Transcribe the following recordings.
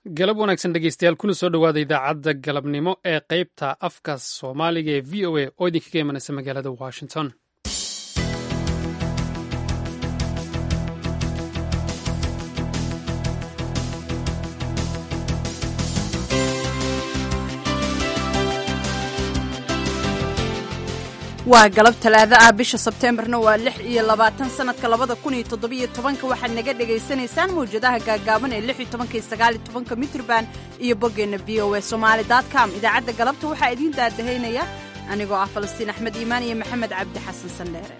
galab wanaagsan dhegeystayaal kuna soo dhowaada idaacadda galabnimo ee qeybta afka soomaaliga ee v o a oo idinkaga imanaysa magaalada washington waa galab talaado ah bisha sebteembarna waa lix iyo labaatan sanadka labada kun iyo toddobiyo tobanka waxaad naga dhagaysanaysaan mawjadaha gaagaaban ee lix iyo tobanka iyo sagaal iyo tobanka mitrban iyo boggeenna v o a somaali dot com idaacadda galabta waxaa idiin daadahaynaya anigoo ah falastiin axmed iimaan iyo maxamed cabdi xasan sandheere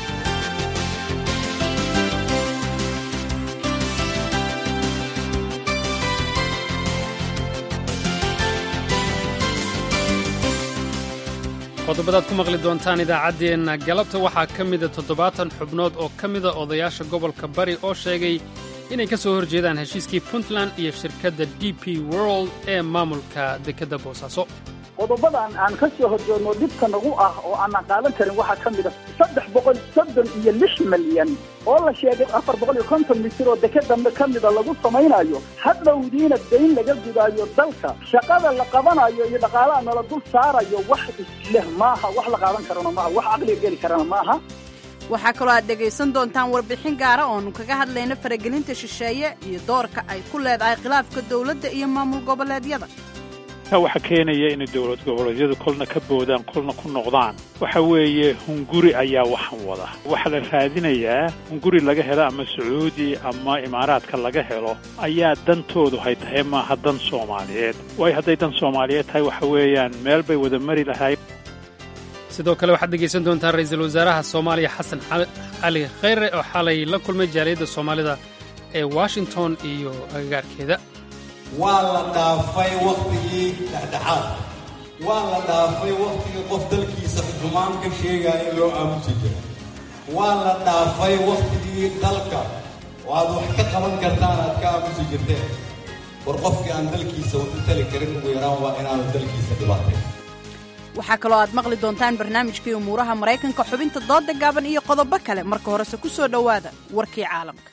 qodobadaad ku maqli doontaan idaacaddeenna galabta waxaa ka mida toddobaatan xubnood oo ka mida odayaasha gobolka bari oo sheegay inay ka soo horjeedaan heshiiskii puntland iyo shirkadda d p world ee maamulka dekedda boosaaso qodobadan aan ka soo horjeedno dhibka nagu ah oo aanan qaadan karin waxaa ka mid a saddex boqol soddon iyo lix milyan oo la sheegay afar boqol iyo konton mitir oo dekeda ka mida lagu samaynayo hadhowdiina dayn laga gudaayo dalka shaqada la qabanayo iyo dhaqaalaha nala dul saarayo wax isleh maaha wax la qaadan karana maaha wax caqliga geli karana maaha waxaa kaloo aad dhegaysan doontaan warbixin gaara oonu kaga hadlayno faragelinta shisheeye iyo doorka ay ku leedahay khilaafka dowladda iyo maamul goboleedyada waxa keenaya inay dowlad goboleedyadu kolna ka boodaan kolna ku noqdaan waxa weeye hunguri ayaa waxan wada waxaa la raadinayaa hunguri laga helo ama sacuudi ama imaaraadka laga helo ayaa dantoodu hay tahay maaha dan soomaaliyeed waayo hadday dan soomaaliyeed tahay waxa weeyaan meel bay wada mari lahayd sidoo kale waxaad dhegaysan doontaan ra'iisul wasaaraha soomaaliya xasan cali khayre oo xalay la kulmay jaaliyadda soomaalida ee washington iyo agagaarkeeda waa la dhaafay wakhtigii dhexdhexaad waa la dhaafay wakhtigii qof dalkiisa xumaan ka sheegaya loo aamusi jira waa la dhaafay wakhtigii dalka oo aad wax ka qaban kartaan aad ka aamusi jirteen war qofkii aan dalkiisa wuxu tali karin ugu yaraan waa inaanu dalkiisa dhibaatay waxaa kaloo aad maqli doontaan barnaamijkii umuuraha maraykanka xubinta dooda gaaban iyo qodobo kale marka horese ku soo dhowaada warkii caalamka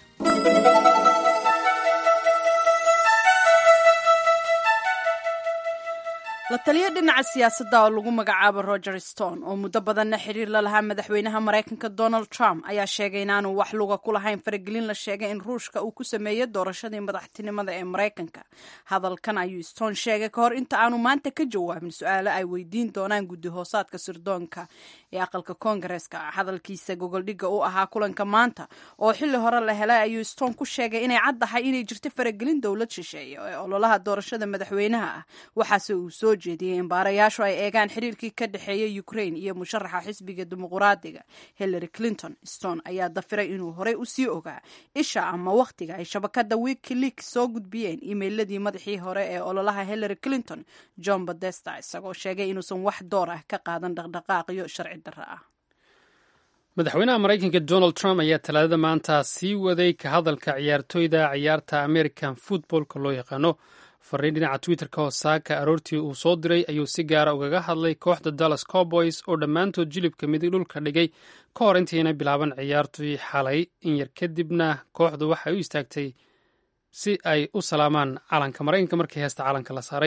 la taliyo dhinaca siyaasadda oo lagu magacaabo roger stone oo muddo badanna xiriir la lahaa madaxweynaha maraykanka donald trump ayaa sheegay inaanu wax luga ku lahayn faragelin la sheegay in ruushka uu ku sameeyey doorashadii madaxtinimada ee maraykanka hadalkan ayuu stone sheegay ka hor inta aanu maanta ka jawaabin su-aalo ay weydiin doonaan guddi hoosaadka sirdoonka ee aqalka koongareeska hadalkiisa gogoldhigga u ahaa kulanka maanta oo xilli hore la helay ayuu stone ku sheegay inay caddahay inay jirto faragelin dowlad shisheeye ee ololaha doorashada madaxweynaha ah waxaase uu soo jeediyey in baarayaashu ay eegaan xiriirkii ka dhexeeya ukraine iyo musharaxa xisbiga dimuquraadiga hillary clinton stone ayaa dafiray inuu horey usii ogaa isha ama wakhtiga ay shabakada wikileaks soo gudbiyeen iimeyladii madaxii hore ee ololaha hillary clinton john badesta isagoo sheegay inuusan wax door ah ka qaadan dhaqdhaqaaqyo sharci darro ah madaxweynaha maraykanka donald trump ayaa talaadada maanta sii waday ka hadalka ciyaartoyda ciyaarta american footballka loo yaqaano fariin dhinaca twitterka oo saaka aroortii uu soo diray ayuu si gaara ugaga hadlay kooxda dallas cowboys oo dhammaantood jilibka midig dhulka dhigay ka hor intayna bilaaban ciyaartii xalay in yar kadibna kooxdu waxay u istaagtay si ay u salaamaan calanka maraykanka markii heesta calanka la saaray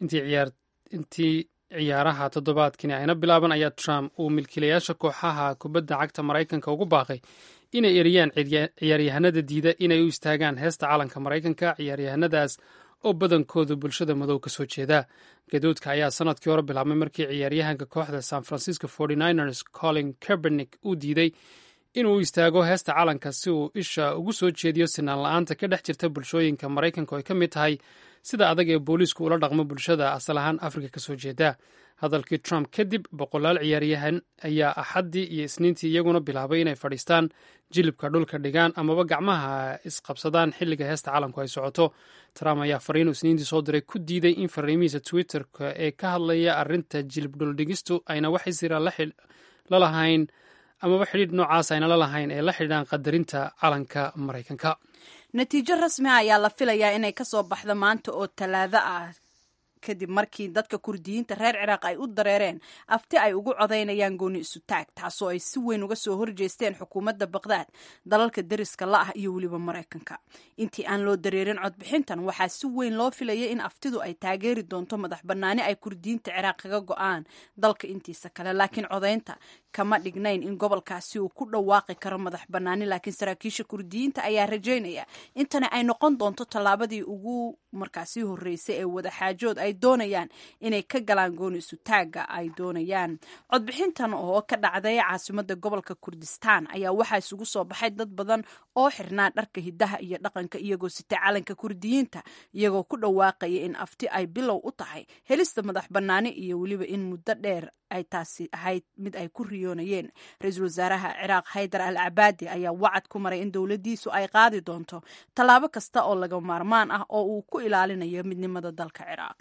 intii ciyaaraha toddobaadkini ayna bilaaban ayaa trump uu milkiilayaasha kooxaha kubadda cagta maraykanka ugu baaqay inay eriyaan ciyaaryahanada diida inay u istaagaan heesta calanka maraykanka ciyaaryahanadaas oo badankoodu bulshada madow ka soo jeeda gadoodka ayaa sanadkii hore bilaabmay markii ciyaaryahanka kooxda san francisco ers colin kerbernick uu diiday inuu istaago heesta calanka si uu isha ugu soo jeediyo sinaan la-aanta ka dhex jirta bulshooyinka maraykanka oo ay ka mid tahay sida adag ee booliisku ula dhaqmo bulshada asal ahaan afrika ka soo jeeda hadalkii trump kadib boqolaal ciyaaryahan ayaa axaddii iyo isniintii iyaguna bilaabay inay fadhiistaan jilibka dhulka dhigaan amaba gacmaha isqabsadaan xilliga heesta calanku ay socoto trump ayaa fariinu isniintii soo diray ku diiday in fariimihiisa twitterka ee ka hadlaya arrinta jilib dhuldhigistu ayna wax isira la lahayn amaba xidhiidh noocaas ayna la lahayn ee la xidhiidhaan qadarinta calanka maraykanka natiijo rasmi ah ayaa la filayaa inay ka soo baxdo maanta oo talaado ah kadib markii dadka kurdiyiinta reer ciraaq ay u dareereen afti ay ugu codaynayaan gooni isutaag taasoo ay si weyn uga soo horjeesteen xukuumadda baqdaad dalalka deriska la ah iyo weliba maraykanka intii aan loo dareerin codbixintan waxaa si weyn loo filayay in aftidu ay taageeri doonto madax bannaani ay kurdiyiinta ciraaq kaga go-aan dalka intiisa kale laakiin codaynta kama dhignayn in gobolkaasi uu ku dhawaaqi karo madax bannaani laakiin saraakiisha kurdiyiinta ayaa rajaynaya intani ay noqon doonto tallaabadii ugu markaasi horreysay ee wadaxaajood ay doonayaan inay ka galaan gooni isutaaga ay doonayaan codbixintan oo ka dhacday caasimada gobolka kurdistaan ayaa waxaa isugu soo baxay dad badan oo xirnaa dharka hidaha iyo dhaqanka iyagoo sitay calanka kurdiyiinta iyagoo ku dhawaaqaya in afti ay bilow u tahay helista madax bannaani iyo weliba in muddo dheer ay taasi ahayd mid ay ku riyoonayeen ra-iisul wasaaraha ciraaq haydar al cabaadi ayaa wacad ku maray in dowladdiisu ay qaadi doonto tallaabo kasta oo laga maarmaan ah oo uu ku ilaalinayo midnimada dalka ciraaq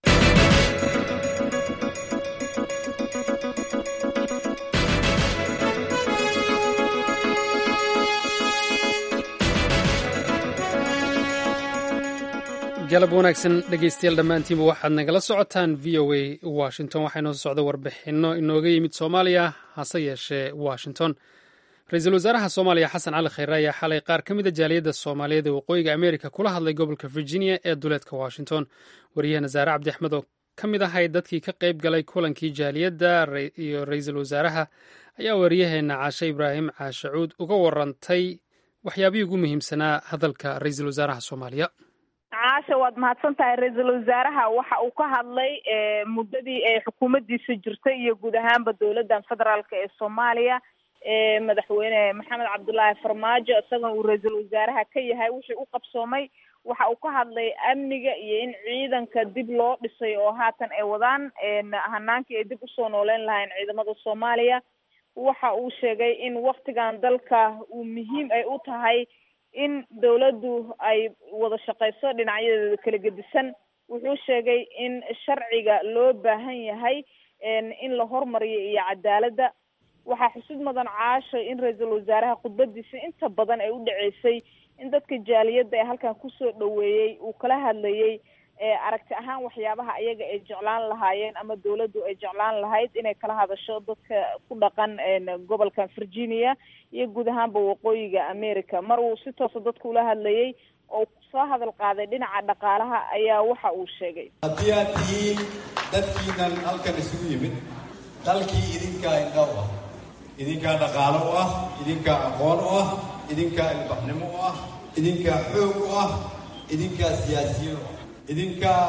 galab wanaagsan dhegeystayaal dhammaantiinba waxaad nagala socotaan v o a washington waxaa inoo socda warbixinno inooga yimid soomaaliya hase yeeshee washington ra-iisul wasaaraha soomaaliya xasan cali khayre ayaa xalay qaar ka mida jaaliyadda soomaaliyeed ee waqooyiga amerika kula hadlay gobolka virginia ee duleedka washington wariyahana zaare cabdi axmed oo ka mid ahayd dadkii ka qayb galay kulankii jaaliyadda iyo ra-iisul wasaaraha ayaa wariyaheenna caashe ibraahim caashacuud uga warantay waxyaabihii ugu muhiimsanaa hadalka ra-iisul wasaaraha soomaaliya caasha waad mahadsan tahay ra-iisul wasaaraha waxa uu ka hadlay muddadii ay xukuumaddiisa jirtay iyo guud ahaanba dowladdan federaalk ee soomaaliya madaxweyne maxamed cabdullaahi farmaajo isagana uu ra-iisul wasaaraha ka yahay wixii u qabsoomay waxa uu ka hadlay amniga iyo in ciidanka dib loo dhisay oo haatan ay wadaan hanaankii ay dib usoo nooleyn lahayn ciidamada soomaaliya waxa uu sheegay in waktigan dalka uu muhiim ay u tahay in dawladdu ay wada shaqeyso dhinacyadeeda kala gedisan wuxuu sheegay in sharciga loo baahan yahay in la hormariyo iyo cadaaladda waxaa xusid mudan caasho in ra-iisul wasaaraha khudbadiisa inta badan ay u dhaceysay in dadka jaaliyadda ee halkan kusoo dhaweeyey uu kala hadlayay aragti ahaan waxyaabaha ayaga ay jeclaan lahaayeen ama dawladdu ay jeclaan lahayd inay kala hadasho dadka ku dhaqan gobolkan virginia iyo guud ahaanba waqooyiga america mar uu si toosa dadka ula hadlayay oo soo hadal qaaday dhinaca dhaqaalaha ayaa waxa uu sheegay haddii aad tihiin dadkiinan halkan isugu yimid dalkii idinkaa indha u ah idinkaa dhaqaalo u ah idinkaa aqoon u ah idinkaa ilbaxnimo u ah idinkaa xoog u ah idinkaa siyaasiyiin u ah idinkaa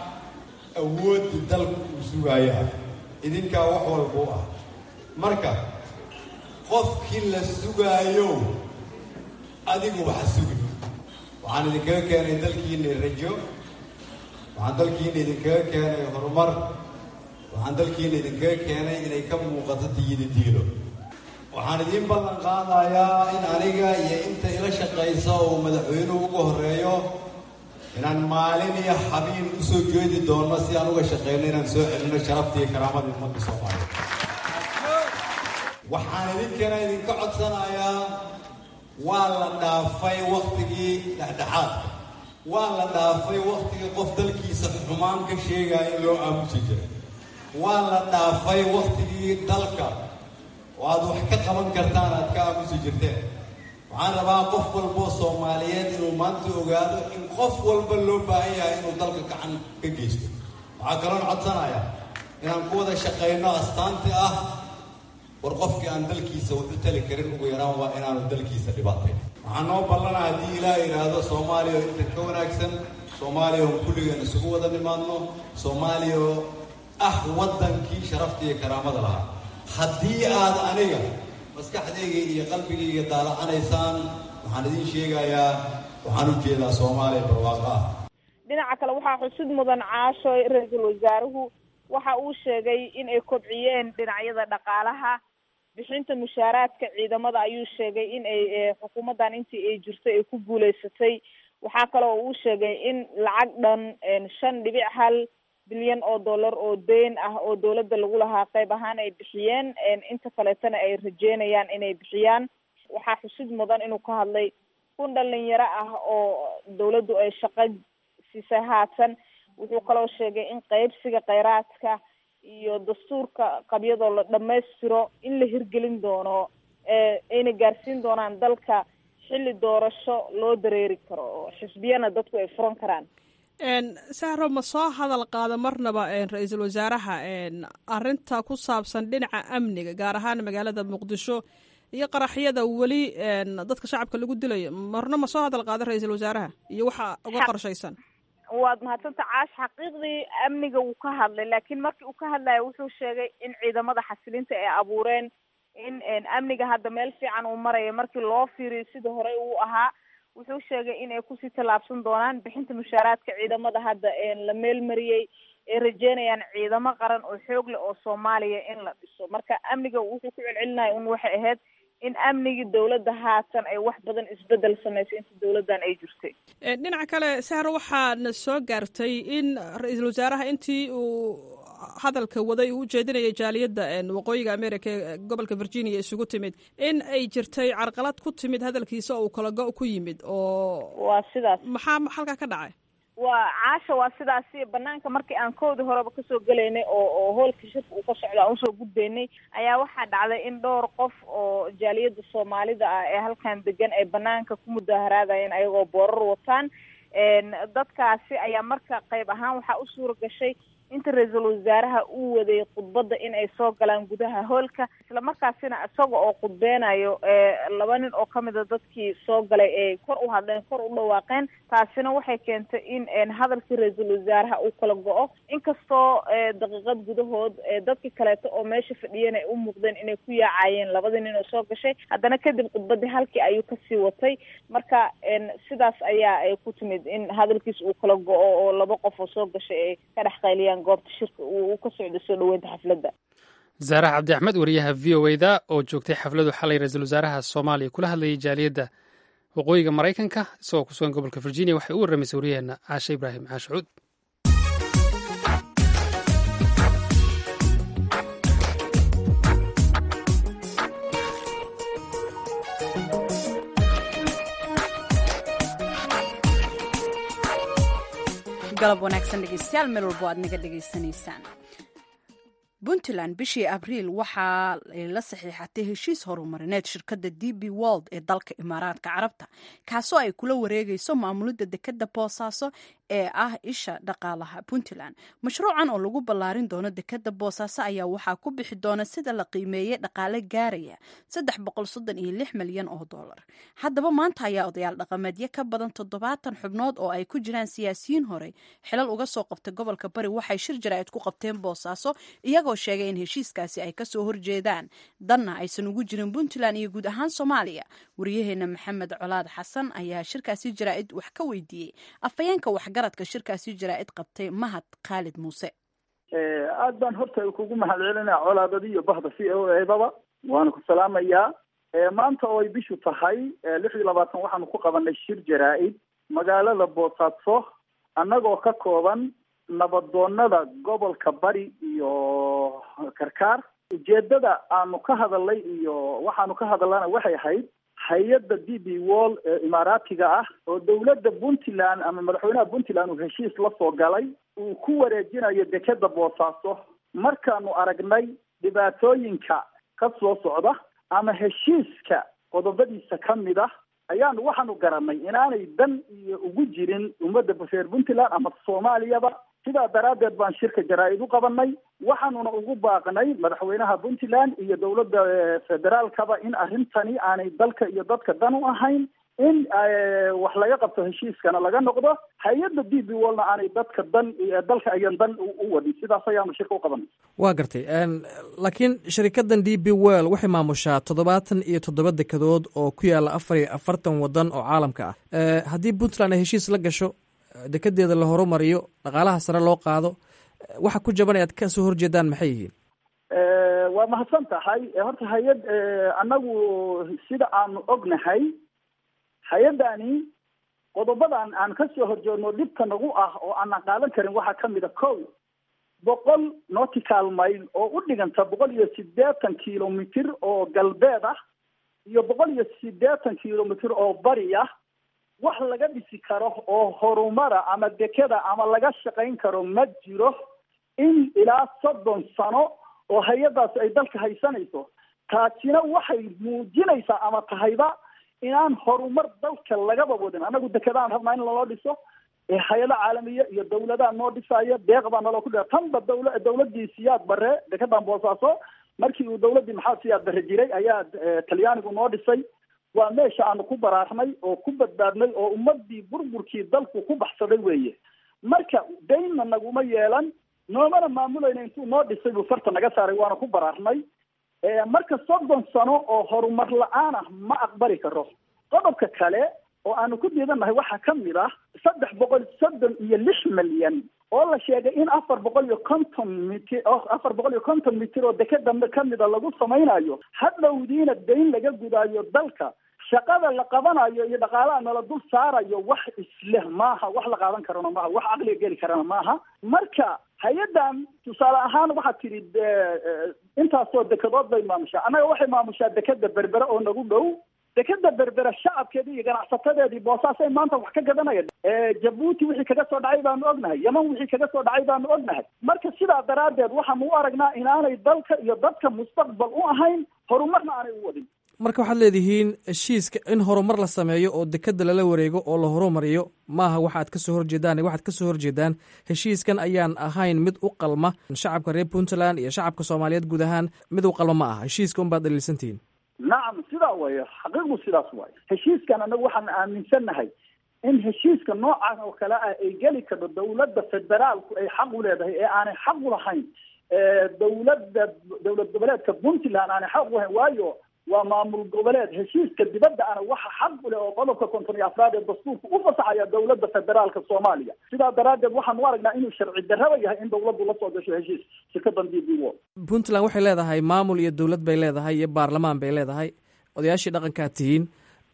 awoodda dalku uu sugaayo ah idinkaa wax walba u ah marka qofkii la sugaayo adigu waxa sugi waxaan idinkaga keenay dalkiina rajo waxaan dalkiina idinkaga keenay horumar waxaan dalkiina idinkaga keenay inay ka muuqato tiyida diilo waxaan idiin ballan qaadayaa in aniga iyo inta ila shaqaysa uu madaxweynuhu uga horreeyo inaan maalin iyo xabiin usoo jeedi doono si aan uga shaqeyno inaan soo celino sharafta iyo karaamada ummadda soomaaliya waxaan idinkana idinka codsanayaa waa la dhaafay waktigii dhexdhexaadka waa la dhaafay waktigii qof dalkiisa xumaan ka sheegaya in loo aamusi jiray waa la dhaafay waktigii dalka oo aad wax ka qaban kartaan aad ka aamusi jirteen waxaan rabaa qof walboo soomaaliyeed inuu maanta ogaado in qof walba loo baahan yahay inuu dalka gacan ka geysto waxaa kaloon codsanayaa inaan ku wada shaqayno astaantii ah war qofkii aan dalkiisa wuxu tali karin ugu yaraan waa inaanu dalkiisa dhibaatay waxaan noo ballana haddii ilaah yidhaahdo soomaaliya oo inta ka wanaagsan soomaaliya oo kulligeen isugu wada nimaadno soomaaliya oo ah waddankii sharafta iyo karaamada lahaa haddii aad aniga maskaxdayga iyo qalbigayga daalacanaysaan waxaan idiin sheegayaa waxaan u jeedaa soomaaliya barwaaqo ah dhinaca kale waxaa xusid mudan caasho ra-iisul wasaaruhu waxa uu sheegay in ay kobciyeen dhinacyada dhaqaalaha bixinta mushaaraadka ciidamada ayuu sheegay in ay xukuumaddan intii ay jirtay ay ku guuleysatay waxaa kale oo uu sheegay in lacag dhan shan dhibic hal bilyan oo dollar oo deyn ah oo dawladda lagu lahaa qayb ahaan ay bixiyeen inta kaleetana ay rajeynayaan inay bixiyaan waxaa xusid mudan inuu ka hadlay kun dhalinyaro ah oo dawladdu ay shaqo siisay haatan wuxuu kaloo sheegay in qeybsiga kheyraadka iyo dastuurka qabyadoo la dhammaystiro in la hirgelin doono ayna gaarsiin doonaan dalka xilli doorasho loo dareeri karo oo xisbiyana dadku ay furan karaan sahro ma soo hadal qaado marnaba ra-iisul wasaaraha arinta ku saabsan dhinaca amniga gaar ahaan magaalada muqdisho iyo qaraxyada weli dadka shacabka lagu dilayo marna ma soo hadal qaado ra-iisul wasaaraha iyo waxa uga qorshaysan waad mahadsanta caash xaqiiqdii amniga wuu ka hadlay laakiin markii uu ka hadlayo wuxuu sheegay in ciidamada xasilinta ay abuureen in amniga hadda meel fiican uu maraya markii loo fiiriyo sida horey uu ahaa wuxuu sheegay in ay kusii tallaabsan doonaan bixinta mushaaraadka ciidamada hadda la meelmariyey ay rajeynayaan ciidamo qaran oo xoog leh oo soomaaliya in la dhiso marka amniga wuxuu ku celcelinaya un waxay ahayd in amnigii dowladda haatan ay wax badan isbedel samaysay inta dowladdan ay jirtay dhinaca kale sahro waxaana soo gaartay in ra-iisul wasaaraha intii uu hadalka waday uu ujeedinayay jaaliyadda waqooyiga america ee gobolka virginia isugu timid in ay jirtay carqalad ku timid hadalkiisa oo uu kala go- ku yimid oo waa sidaas maxaa halkaa ka dhacay waa caasha waa sidaasi banaanka markii aan koodii horeba kasoo gelaynay oo oo hoolka shirka uu ka socda aan usoo gudbaynay ayaa waxaa dhacday in dhowr qof oo jaaliyada soomaalida ah ee halkan degan ay banaanka ku mudaharaadayeen ayagoo boorar wataan dadkaasi ayaa marka qayb ahaan waxaa u suura gashay inta ra-iisul wasaaraha uu waday khudbadda in ay soo galaan gudaha hoolka isla markaasina isaga oo khudbeynayo laba nin oo kamida dadkii soo galay ay kor u hadleen kor u dhawaaqeen taasina waxay keentay in hadalkii ra-iisul wasaaraha uu kala go-o inkastoo daqiiqad gudahood dadkii kaleeto oo meesha fadhiyeen ay u muuqdeen inay ku yaacayeen labadii nin oo soo gashay haddana kadib khudbadii halkii ayuu kasii watay marka sidaas ayaa ay ku timid in hadalkiis uu kala go-o oo laba qof oo soo gashay ay ka dhex qayliyaan goobta shirka uu ka socda soo dhaweynta xafladda zaarax cabdi axmed wariyaha v o eda oo joogtay xafladu xalay ra-iisul wasaaraha soomaaliya kula hadlayay jaaliyadda waqooyiga maraykanka isagoo ku sugan gobolka virginia waxay u warramaysay waryaheena caashe ibraahim caashucuud galab wanaagsan dhegeystayaal meel walbo aad naga dhegaysanaysaan puntland bishii abriil waxaa la saxiixatay heshiis horumarineed shirkadda d b wold ee dalka imaaraadka carabta kaasoo ay kula wareegayso maamulidda dekadda boosaaso ee ah isha dhaqaalaha puntland mashruucan oo lagu ballaarin doono dekadda boosaaso ayaa waxaa ku bixi doona sida la qiimeeyey dhaqaale gaaraya saddex boqol soddon iyo lix milyan oo dollar haddaba maanta ayaa odayaal dhaqameedyo ka badan toddobaatan xubnood oo ay ku jiraan siyaasiyiin horey xilal uga soo qabtay gobolka bari waxay shir jaraa'id ku qabteen boosaaso iyagoo sheegay in heshiiskaasi ay kasoo horjeedaan danna aysan ugu jirin puntland iyo guud ahaan soomaaliya wariyaheena maxamed colaad xasan ayaa shirkaasi jaraa'id wax ka weydiiyey afhayeenka waxgaradka shirkaasi jaraa'id qabtay mahad khaalid muuse aad baan horta kugu mahad celinaya colaadadi iyo bahda c o edaba waana ku salaamayaa maanta oo ay bishu tahay lix iyo labaatan waxaanu ku qabanay shir jaraa'id magaalada boosaaso annagoo ka kooban nabadoonada gobolka bari iyo karkaar ujeedada aanu ka hadalnay iyo waxaanu ka hadalana waxay ahayd hay-adda d b wall ee imaaraatiga ah oo dowladda puntland ama madaxweynaha puntland uu heshiis la soo galay uu ku wareejinayo dekeda boosaaso markaanu aragnay dhibaatooyinka ka soo socda ama heshiiska qodobadiisa ka mid ah ayaanu waxaanu garanay inaanay dan iyo ugu jirin ummadda reer puntland ama soomaaliyaba sidaa daraaddeed baan shirka jaraa-id u qabanay waxaanuna ugu baaqnay madaxweynaha puntland iyo dowladda federaalkaba in arrintani aanay dalka iyo dadka dan u ahayn in wax laga qabto heshiiskana laga noqdo hay-adda d b wallna aanay dadka dan dalka ayan dan u wadin sidaas ayaanu shirka u qabanay waa gartay laakiin sharikadan d b well waxay maamushaa toddobaatan iyo toddoba dekedood oo ku yaala afar iyo afartan wadan oo caalamka ah haddii puntland ay heshiis la gasho dekedeeda la horumariyo dhaqaalaha sare loo qaado waxa ku jaban aad ka soo horjeedaan maxay yihiin waa mahadsan tahay horta hay-ad annagu sida aanu ognahay hay-addani qodobadan aan ka soo horjeedno dhibka nagu ah oo aanan qaadan karin waxaa kamid a kow boqol nautical mile oo u dhiganta boqol iyo siddeetan kilomitr oo galbeed ah iyo boqol iyo siddeetan kilomitr oo bari ah wax laga dhisi karo oo horumara ama dekeda ama laga shaqayn karo ma jiro in ilaa soddon sano oo hay-adaas ay dalka haysanayso taasina waxay muujinaysaa ama tahayba inaan horumar dalka lagaba wadin annagu dekedaan rabnaa in laloo dhiso hay-ada caalamiya iyo dawladaha noo dhisaayo deeq baa naloo ku dhia tanba dawla dawladii siyaad bare dekedan boosaaso markii uu dawladdii maxaa siyaad bare jiray ayaa talyaanigu noo dhisay waa meesha aanu ku baraarnay oo ku badbaadnay oo ummadii burburkii dalku ku baxsaday weeye marka daynna naguma yeelan noomana maamulayna intuu noo dhisay buu farta naga saaray waana ku baraarnay marka soddon sano oo horumar la-aan ah ma aqbali karo qodobka kale oo aanu ku diidannahay waxaa ka mid ah saddex boqol soddon iyo lix milyan oo la sheegay in afar boqol iyo konton mitir afar boqol iyo konton mitir oo dekeda kamida lagu samaynayo hadhowdiina dayn laga gudaayo dalka shaqada la qabanayo iyo dhaqaalaha nala dul saarayo wax isleh maaha wax la qaadan karana maaha wax caqliga geli karana maaha marka hay-addan tusaale ahaan waxaad tidhi intaasoo dekedood bay maamushaa annaga waxay maamushaa dekeda berbere oo nagu dhow dekeda berbere shacabkeedii iyo ganacsatadeedii boosaasay maanta wax ka gadanaya jabuuti wixii kaga soo dhacay baanu ognahay yeman wixii kaga soo dhacay baanu ognahay marka sidaa daraaddeed waxaanu u aragnaa inaanay dalka iyo dadka mustaqbal u ahayn horumarna aanay u wadin marka waxaad leedihiin heshiiska in horumar la sameeyo oo dekeda lala wareego oo la horumariyo maaha waxaad ka soo horjeedaan waxaad ka soo horjeedaan heshiiskan ayaan ahayn mid u qalma shacabka reer puntland iyo shacabka soomaaliyeed guud ahaan mid u qalma ma aha heshiiska unbaad dhaliilsantihiin nacam sidaa wayo xaqiiqdu sidaas waayo heshiiskan anagu waxaan aaminsannahay in heshiiska noocan oo kale ah ay geli karto dawladda federaalku ay xaq u leedahay ee aanay xaq u lahayn dawladda dawlad goboleedka puntland aanay xaq u lahayn waayo waa maamul goboleed heshiiska dibadda ana waxa xaq u leh oo qodobka konton iyo afraad ee dastuurka u fasaxaya dawladda federaalka soomaaliya sidaa daraaddeed waxaan u aragnaa inuu sharci darraba yahay in dawladdu la soo gasho heshiis shirkadan d b wo puntland waxay leedahay maamul iyo dowlad bay leedahay iyo baarlamaan bay leedahay odayaashii dhaqankaad tihiin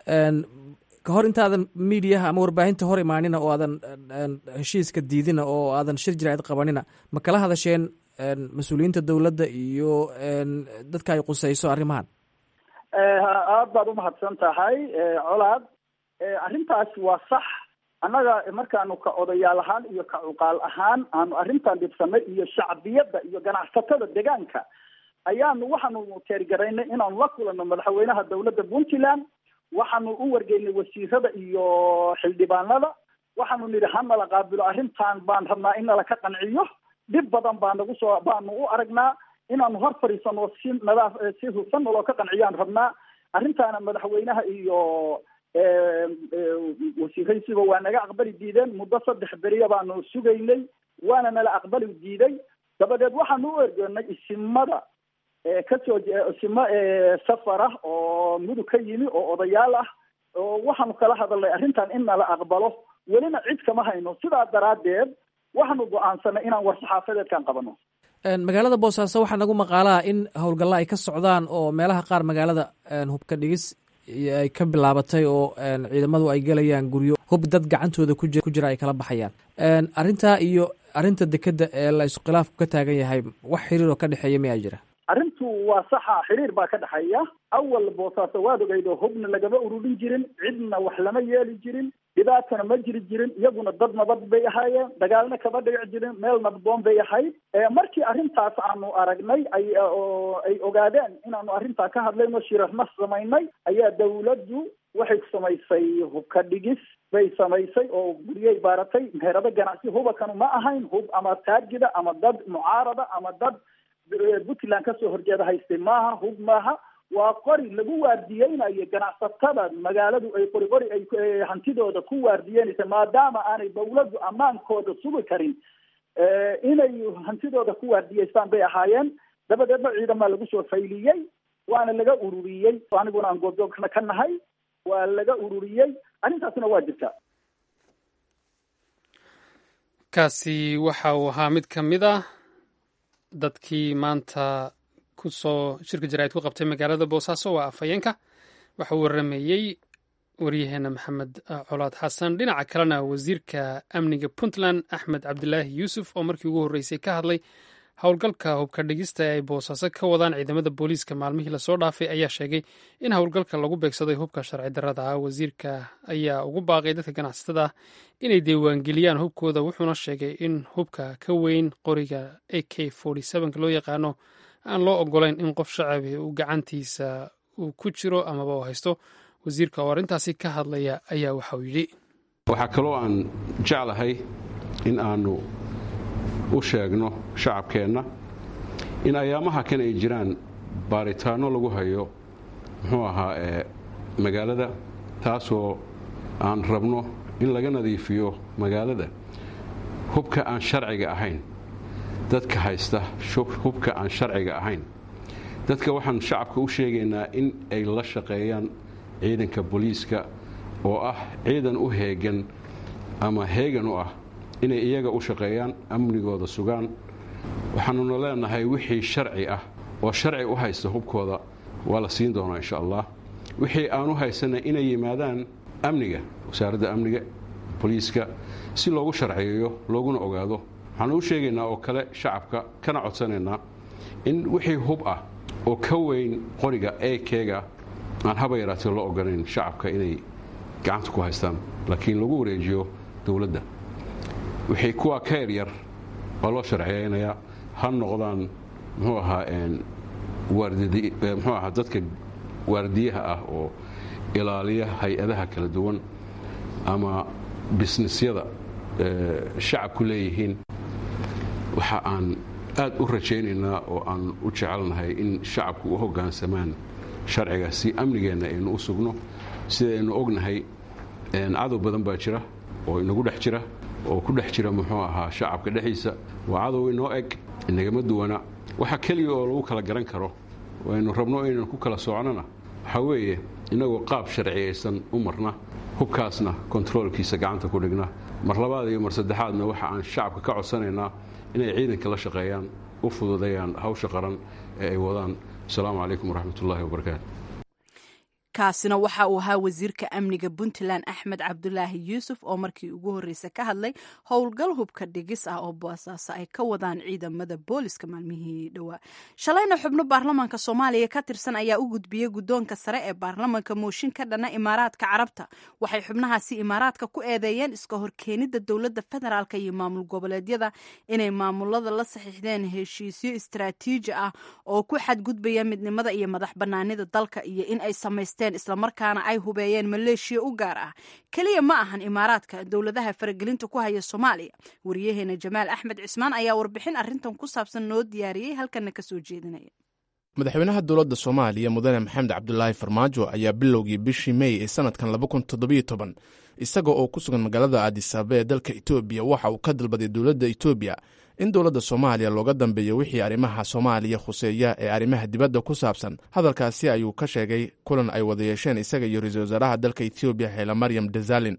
ka hor intaadan miidiyaha ama warbaahinta hor imaanina oo aadan heshiiska diidina oo aadan shir jiraacid qabanina ma kala hadasheen mas-uuliyiinta dowladda iyo dadka ay qusayso arrimahan aada baad umahadsan tahay colaad arrintaas waa sax annaga markaanu ka odayaal ahaan iyo ka cuqaal ahaan aanu arrintan dhibsanay iyo shacbiyadda iyo ganacsatada deegaanka ayaanu waxaanu teergaraynay inaanu la kulanno madaxweynaha dawladda puntland waxaanu u wargeynay wasiirada iyo xildhibaanada waxaanu nidhi hanala qaabilo arrintan baan rabnaa in nala ka qanciyo dhib badan baa nagu soo baanu u aragnaa inaanu hor fadhiisano si nadaaf si hufan naloo ka qanciyaan rabnaa arrintaana madaxweynaha iyo wasiiraysiba waa naga aqbali diideen muddo saddex beriya baanu sugaynay waana nala aqbali diiday dabadeed waxaanu u ergeynay isimada kasoo isimo safar ah oo mudug ka yimi oo odayaal ah oo waxaanu kala hadalnay arrintan in nala aqbalo welina cid kama hayno sidaa daraaddeed waxaanu go-aansanay inaan war-saxaafadeedkan qabano magaalada boosaaso waxaa nagu maqaalaa in howlgalla ay ka socdaan oo meelaha qaar magaalada hubka dhigis ay ka bilaabatay oo ciidamadu ay gelayaan guryo hub dad gacantooda ku jira ay kala baxayaan arrintaa iyo arrinta dekedda ee la iskhilaafu ka taagan yahay wax xiriir oo ka dhexeeya miyaa jira arrintu waa saxa xiriir baa ka dhexeeya awal boosaaso waad ogeydo hubna lagama ururin jirin cidna wax lama yeeli jirin dhibaatana ma jiri jirin iyaguna dad nabad bay ahaayeen dagaalna kama dhici jirin meel nabdoon bay ahayd markii arrintaas aanu aragnay ay oo ay ogaadeen inaanu arrintaa ka hadlayno shirarna samaynay ayaa dawladdu waxay samaysay hubka dhigis bay samaysay oo guryay baaratay meherado ganacsi hubakanu ma ahayn hub ama taargida ama dad mucaarada ama dad puntland kasoo horjeeda haystay maaha hub maaha waa qori lagu waardiyeynayo ganacsatada magaaladu ay qori qori ay hantidooda ku waardiyeynaysa maadaama aanay dawladdu ammaankooda sugi karin inay hantidooda ku waardiyeystaan bay ahaayeen dabadeedna ciidamaa lagu soo fayliyey waana laga ururiyey aniguna aan goobjoogna ka nahay waa laga ururiyey arrintaasna waa jirta kaasi waxa uu ahaa mid ka mid ah dadkii maanta kusoo shirka jaraa'id ku qabtay magaalada boosaaso waa afhayeenka waxa uu waramayey waryaheena maxamed colaad xasan dhinaca kalena wasiirka amniga puntland axmed cabdilaahi yuusuf oo markii ugu horreysay ka hadlay howlgalka hubka dhigista ee ay boosaaso ka wadaan ciidamada booliiska maalmihii lasoo dhaafay ayaa sheegay in howlgalka lagu beegsaday hubka sharci darrada ah wasiirka ayaa ugu baaqay dadka ganacsatada ah inay diiwaangeliyaan hubkooda wuxuuna sheegay in hubka ka weyn qoriga a k loo yaqaano aan loo ogolayn in qof shacabi uu gacantiisa uu ku jiro amaba uu haysto wasiirka oo arrintaasi ka hadlaya ayaa waxauu yidhi waxaa kaloo aan jeclahay in aanu u sheegno shacabkeenna in ayaamaha kan ay jiraan baaritaanno lagu hayo muxuu ahaa ee magaalada taasoo aan rabno in laga nadiifiyo magaalada hubka aan sharciga ahayn dadka haysta hubka aan sharciga ahayn dadka waxaan shacabka u sheegaynaa in ay la shaqeeyaan ciidanka booliiska oo ah ciidan u heegan ama heegan u ah inay iyaga u shaqeeyaan amnigooda sugaan waxaanuna leenahay wixii sharci ah oo sharci u haysta hubkooda waa la siin doonaa insha allah wixii aan u haysanay inay yimaadaan amniga wasaaradda amniga booliiska si loogu sharciyeeyo looguna ogaado waxaan u sheegaynaa oo kale shacabka kana codsanaynaa in wixii hub ah oo ka weyn qoriga ekeega aan haba yaraatee loo ogolayn shacabka inay gacanta ku haystaan laakiin lagu wareejiyo dowladda wixii kuwaa ka yaryar waa loo sharciyeynayaa ha noqdaan muxuu ahaa muxuu ahaa dadka waardiyaha ah oo ilaaliya hay-adaha kala duwan ama bisnisyada shacabku leeyihiin waxa aan aad u rajaynaynaa oo aan u jecelnahay in shacabku u hoggaansamaan sharciga si amnigeenna aynu u sugno sidaynu ognahay cadow badan baa jira oo inagu dhex jira oo ku dhex jira muxuu ahaa shacabka dhexdiisa waa cadow inoo eg inagama duwana waxa keliya oo lagu kala garan karo aynu rabno inaynu ku kala socnona waxaa weeye inagoo qaab sharciyaysan u marna hubkaasna kontaroolkiisa gacanta ku dhigna mar labaad iyo mar saddexaadna waxa aan shacabka ka codsanaynaa inay ciidanka la shaqeeyaan u fududeeyaan hawsha qaran ee ay wadaan asalaamu calaykum waraxmat ullahi wabarakaatu kaasina waxa uu ahaa wasiirka amniga puntland axmed cabdulaahi yuusuf oo markii ugu horreysa ka hadlay howlgal hubka dhigis ah oo boosaaso ay ka wadaan ciidamada booliska maalmihii dhowaa shalayna xubno baarlamaanka soomaaliya ka tirsan ayaa u gudbiyey guddoonka sare ee baarlamaanka mooshin ka dhana imaaraadka carabta waxay xubnahaasi imaaraadka ku eedeeyeen iska horkeenida dowladda federaalk iyo maamul goboleedyada inay maamulada la saxiixdeen heshiisyo istaraatiiji ah oo ku xadgudbaya midnimada iyo madax banaanida dalka iyo in ay samaysteen islamarkaana ay hubeeyeen maleeshiya u gaar ah keliya ma ahan imaaraadka dowladaha faragelinta ku haya soomaaliya wariyaheena jamaal axmed cismaan ayaa warbixin arrintan ku saabsan noo diyaariyey halkana kasoo jeedinaya madaxweynaha dowladda soomaaliya mudane maxamed cabdulaahi farmaajo ayaa bilowgii bishii mey ee sanadkan isaga oo ku sugan magaalada aadisaaba ee dalka etoobiya waxa uu ka dalbaday dowladda etoobiya in dowladda soomaaliya looga dambeeyo wixii arrimaha soomaaliya khuseeya ee arrimaha dibadda ku saabsan hadalkaasi ayuu ka sheegay kulan ay wada yeesheen isaga iyo ra-iisul wasaaraha dalka etoobiya xeela maryam dazalin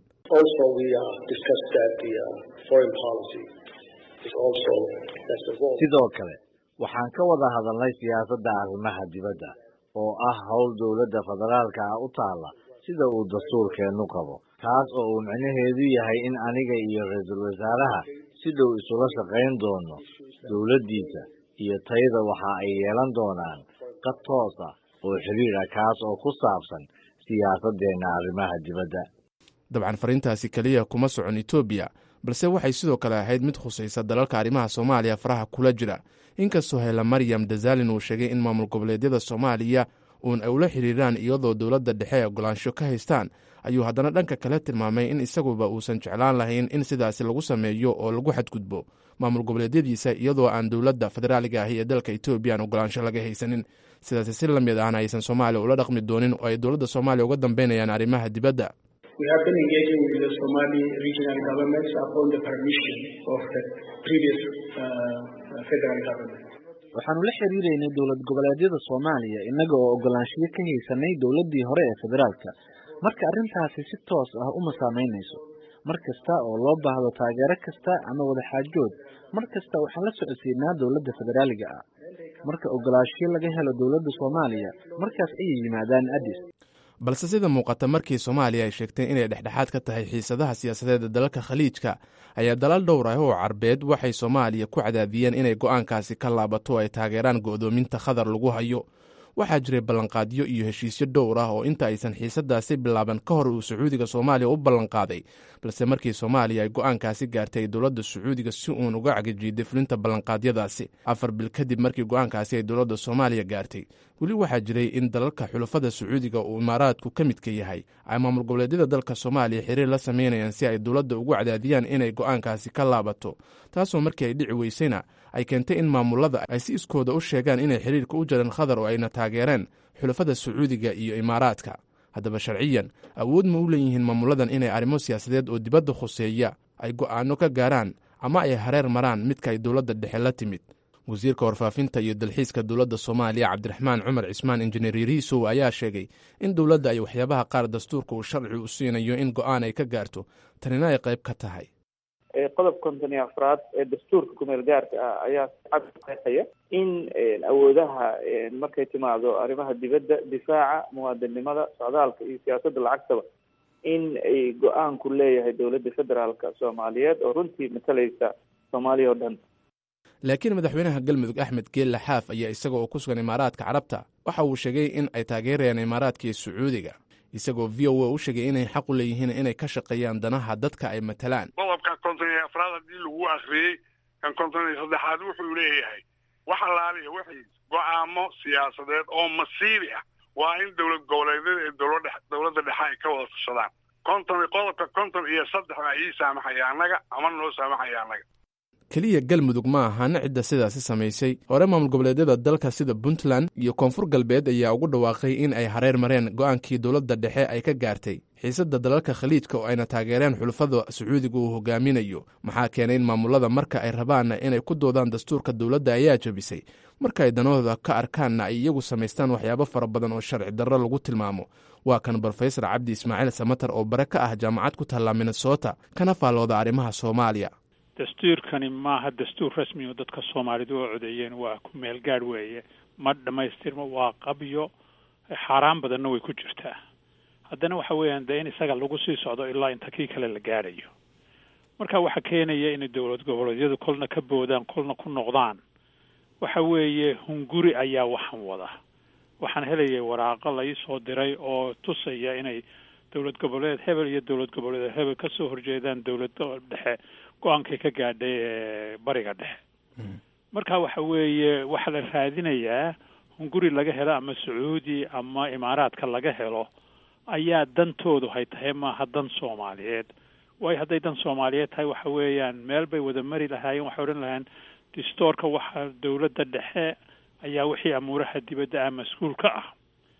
sidoo kale waxaan ka wada hadalnay siyaasadda arrimaha dibadda oo ah howl dowladda federaalka ah u taalla sida uu dastuurkeennu qabo taas oo uu micnaheedu yahay in aniga iyo ra-iisul wasaaraha si dhow isula shaqayn doono dowladdiisa iyo tayada waxa ay yeelan doonaan qad toos ah oo xiriir ah kaas oo ku saabsan siyaasaddeenna arrimaha dibadda dabcan fariintaasi keliya kuma socon etoobiya balse waxay sidoo kale ahayd mid khusaysa dalalka arrimaha soomaaliya faraha kula jira inkastoo hela maryam dazalin uu sheegay in maamul goboleedyada soomaaliya uun ay ula xiriiraan iyadoo dowladda dhexe ay ogolaansho ka haystaan ayuu haddana dhanka kale tilmaamay in isaguba uusan jeclaan lahayn in sidaasi lagu sameeyo oo lagu xadgudbo maamul goboleedyadiisa iyadoo aan dowladda federaaliga ahi ee dalka etoobiya aan ogolaansho laga haysanin sidaasi si lamid ahna aysan soomaaliya ula dhaqmi doonin oo ay dowladda soomaaliya uga dambeynayaan arrimaha dibadda waxaanu la xiriiraynay dowlad goboleedyada soomaaliya innaga oo ogolaanshiyo ka haysanay dowladdii hore ee federaalka marka arrintaasi si toos ah uma saamaynayso mar kasta oo loo baahdo taageero kasta ama wadaxaajood mar kasta waxaan la socodsiinaa dowladda federaaliga ah marka ogolaanshiyo laga helo dowladda soomaaliya markaas ayay yimaadaan addis balse sida muuqata markii soomaaliya ay sheegtay inay dhexdhexaad ka tahay xiisadaha siyaasadeed ee dalalka khaliijka ayaa dalal dhowr ah oo carbeed waxay soomaaliya ku cadaadiyeen inay go'aankaasi ka laabato oo ay taageeraan go'doominta khadar lagu hayo waxaa jiray ballanqaadyo iyo heshiisyo dhowr ah oo inta aysan xiisadaasi bilaaban ka hor uu sacuudiga soomaaliya u ballanqaaday balse markii soomaaliya ay go'aankaasi gaartay ay dowladda sacuudiga si uun uga cagajiiday fulinta ballanqaadyadaasi afar bil kadib markii go'aankaasi ay dowladda soomaaliya gaartay weli waxaa jiray in dalalka xulafada sacuudiga uu imaaraadku ka midka yahay ay maamul goboleedyada dalka soomaaliya xiriir la sameynayaan si ay dowladda ugu cadaadiyaan inay go'aankaasi ka laabato taasoo markii ay dhici weysayna ay keentay in maamulada ay si iskooda u sheegaan inay xiriirka u jareen khadar oo ayna taageereen xulafada sacuudiga iyo imaaraadka haddaba sharciyan awood ma u leeyihiin maamuladan inay arrimo siyaasadeed oo dibadda khuseeya ay go'aano ka gaaraan ama ay hareer maraan midka ay dowladda dhexe la timid wasiirka warfaafinta iyo dalxiiska dowladda soomaaliya cabdiraxmaan cumar cismaan injineer yariisow ayaa sheegay in dowladda ay waxyaabaha qaar dastuurka uu sharci u siinayo in go'aan ay ka gaarto tanina ay qayb ka tahay qodob konton iyo afraad ee dastuurka kumeel gaarka ah ayaa cad qeexaya in awoodaha markay timaado arrimaha dibadda difaaca muwaadinnimada socdaalka iyo siyaasadda lacagtaba in ay go-aanku leeyahay dowladda federaalka soomaaliyeed oo runtii matalaysa soomaaliya oo dhan laakiin madaxweynaha galmudug axmed geelle xaaf ayaa isaga oo ku sugan imaaraadka carabta waxa uu sheegay in ay taageerayaan imaaraadka iyo sacuudiga isagoo v o a u sheegay inay xaq u leeyihiin inay ka shaqeeyaan danaha dadka ay matalaan qodobka konton iyo afraad haddii lagu akhriyey kan konton iyo saddexaad wuxuu leeyahay wax allaaliya wixii go-aamo siyaasadeed oo masiibi ah waa in dowlad goboleedyada ee dowladhe dowladda dhexe ay ka wada tashadaan konton qodobka konton iyo saddex baa ii saamaxaya annaga ama noo saamaxaya annaga keliya galmudug ma ahana cidda sidaasi samaysay hore maamul goboleedyada dalka sida puntland iyo koonfur galbeed ayaa ugu dhawaaqay in ay hareer mareen go'aankii dowladda dhexe ay ka gaartay xiisadda dalalka khaliijka oo ayna taageereen xulufada sacuudiga uu hogaaminayo maxaa keenay in maamulada marka ay rabaanna inay ku doodaan dastuurka dowladda ayaa jabisay marka ay danahooda ka arkaanna ay iyagu samaystaan waxyaabo fara badan oo sharci darro lagu tilmaamo waa kan brofesor cabdi ismaaciil samater oo bare ka ah jaamacad ku taalla minnesota kana faallooda arrimaha soomaaliya dastuurkani maaha dastuur rasmi oo dadka soomaalidu oo codeeyeen waa ku meel gaadh weeye ma dhammaystirmo waa qabyo xaaraan badanna way ku jirtaa haddana waxa weeyaan dee in isaga lagu sii socdo ilaa inta kii kale la gaadhayo marka waxaa keenaya inay dowlad goboleedyadu kolna ka boodaan kolna ku noqdaan waxa weeye hunguri ayaa waxan wada waxaan helayay waraaqo la ii soo diray oo tusaya inay dowlad goboleed hebel iyo dowlad goboleed hebel ka soo horjeedaan dowlad dhexe go-aankay ka gaadhay ee bariga dhexe marka waxa weeye waxaa la raadinayaa hunguri laga helo ama sacuudi ama imaaraadka laga helo ayaa dantoodu hay tahay maaha dan soomaaliyeed waayo hadday dan soomaaliyeed tahay waxa weeyaan meel bay wada mari lahaayeen waxay odhan lahayn distoorka waxa dowladda dhexe ayaa wixii amuuraha dibadda ah mas-uul ka ah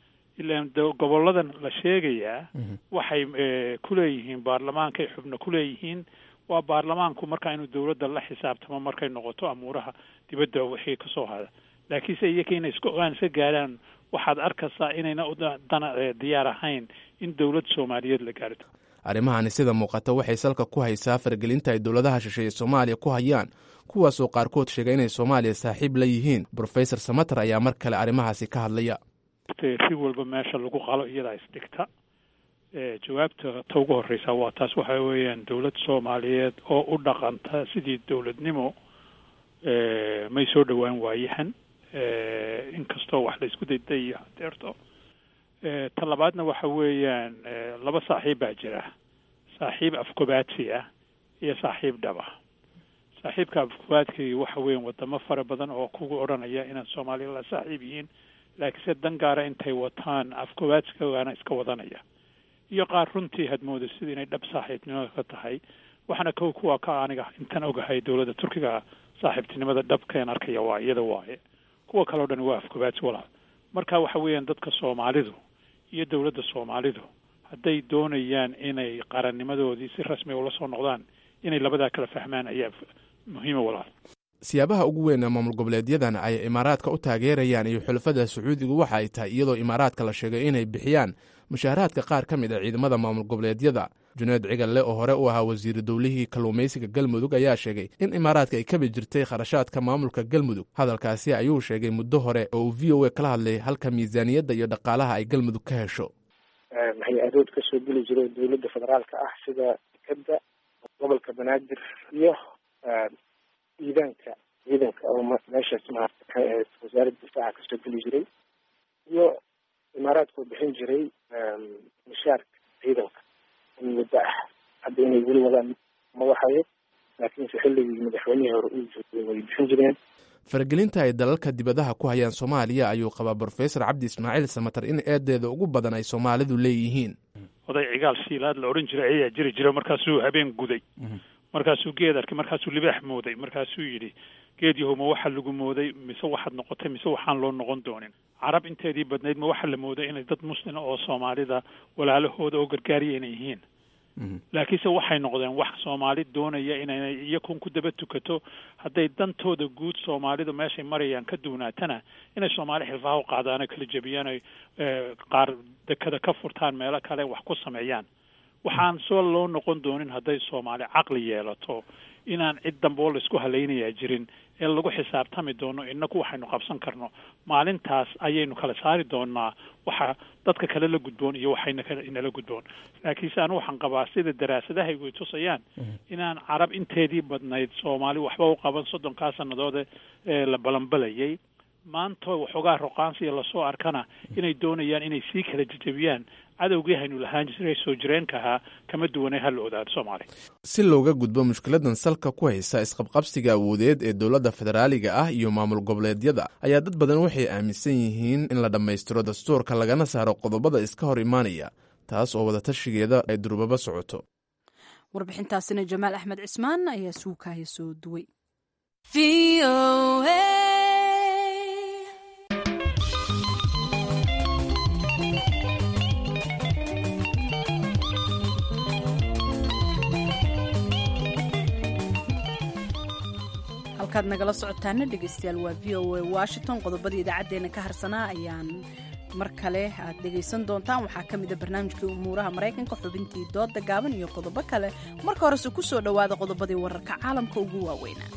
ilaan goboladan la sheegayaa waxay ku leeyihiin baarlamaankay xubno ku leeyihiin waa baarlamaanku marka inuu dowladda la xisaabtamo markay noqoto amuuraha dibadda wixii kasoo hada laakiinse iyaka inay isku ogaan iska gaaraan waxaad arkaysaa inayna dana diyaar ahayn in dowlad soomaaliyeed la gaarto arrimahani sida muuqata waxay salka ku haysaa fargelinta ay dowladaha shisheeye soomaaliya ku hayaan kuwaasoo qaarkood sheegay inay soomaaliya saaxiib la yihiin brofesor samater ayaa mar kale arrimahaasi ka hadlaya si walba meesha lagu qalo iyadaa isdhigta jawaabta ta ugu horreysa waa taas waxa weeyaan dowlad soomaaliyeed oo u dhaqanta sidii dowladnimo may soo dhowaan waayahan inkastoo wax la isku daydayo hadeerto ta labaadna waxa weeyaan laba saaxiib baa jira saaxiib afkobaadsi ah iyo saaxiib dhaba saaxiibka afkobaadkii waxa weeyaan wadamo fara badan oo kugu odhanaya inaad soomaaliya la saaxiib yihiin laakiinse dan gaara intay wataan afkobaadsigaana iska wadanaya iyo qaar runtii had mooda sida inay dhab saaxiibnimada ka tahay waxaana kow kuwa ka aniga intan ogahay dowladda turkiga saaxiibtinimada dhabkeen arkaya waa iyada waaye kuwa kale o dhan waa afkobaadsi walaal marka waxa weeyaan dadka soomaalidu iyo dowladda soomaalidu hadday doonayaan inay qarannimadoodii si rasmiga ula soo noqdaan inay labadaa kala fahmaan ayaa muhiima walaal siyaabaha ugu weyn ee maamul goboleedyadan ay imaaraadka u taageerayaan iyo xulafada sacuudigu waxa ay tahay iyadoo imaaraadka la sheegay inay bixiyaan mushaaharaadka qaar ka mid a ciidamada maamul goboleedyada juneed cigalle oo hore u ahaa wasiiru dowlihii kalluumaysiga galmudug ayaa sheegay in imaaraadka ay kabi jirtay kharashaadka maamulka galmudug hadalkaasi ayuu sheegay muddo hore oo uu v o a kala hadlay halka miisaaniyadda iyo dhaqaalaha ay galmudug ka hesho hay-adood kasoo geli jira oo dowladda federaalka ah sida dekeda gobolka banaadir iyo ciidanka ciidanka oo meeshaas maarata maxay ahayd wasaaradda difaaca kasoo geli jiray iyo imaaraadkoo bixin jiray mishaarka ciidanka in muddo ah hadda inay weli wadaan ma waxayo laakiinse xilligii madaxweynihii hore uu joogay way bixin jireen faragelinta ay dalalka dibadaha ku hayaan soomaaliya ayuu qabaa brofesor cabdi ismaaciil samatar in eedeeda ugu badan ay soomaalidu leeyihiin oday cigaal siilaad la odhan jiray ayaa jiri jira markaasuu habeen guday markaasuu geed arkay markaasuu libaax mooday markaasuu yidhi geed yahowma waxa lagu mooday mise waxaad noqotay mise waxaan loo noqon doonin carab inteedii badnayd ma waxa la mooday inay dad muslima oo soomaalida walaalahooda oo gargaariya inay yihiin laakiinse waxay noqdeen wax soomaali doonaya inay iyakun ku daba tukato hadday dantooda guud soomaalidu meeshay marayaan ka duunaatana inay soomaali xilfaha u qaadaan oo kala jebiyaan oy qaar dekada ka furtaan meelo kale wax ku sameeyaan waxaan soo loo noqon doonin hadday soomaali caqli yeelato inaan cid dambe oo laisku halaynayaa jirin ee lagu xisaabtami doono inaku waxaynu qabsan karno maalintaas ayaynu kala saari doonaa waxa dadka kale la gudboon iyo waxayna kale inala gudboon laakiinse anu waxaan qabaa sida daraasadahaygu ay tusayaan inaan carab inteedii badnayd soomaali waxba u qaban soddonkaa sannadoode ee la balanbalayay maanta waxoogaa roqaansiya lasoo arkana inay doonayaan inay sii kala jejebiyaan cadowgii haynu lahaan jiray soo jireenka ahaa kama duwanay ha la odaado soomaaliya si looga gudbo mushkiladan salka ku haysa isqabqabsiga awoodeed ee dowladda federaaliga ah iyo maamul goboleedyada ayaa dad badan waxay aaminsan yihiin in la dhammaystiro dastuurka lagana saaro qodobada iska hor imaanaya taas oo wadatashigeeda ay durbaba socoto warbixintaasina jamaal axmed cismaan ayaa suukaya soo duway halkaad nagala socotaana dhegeystayaal waa v o a washington qodobadii idaacaddeenna ka harsanaa ayaan mar kale aad dhegaysan doontaan waxaa ka mid a barnaamijkii umuuraha maraykanka xubintii dooda gaaban iyo qodobo kale marka horese ku soo dhowaada qodobadii wararka caalamka ugu waaweynaa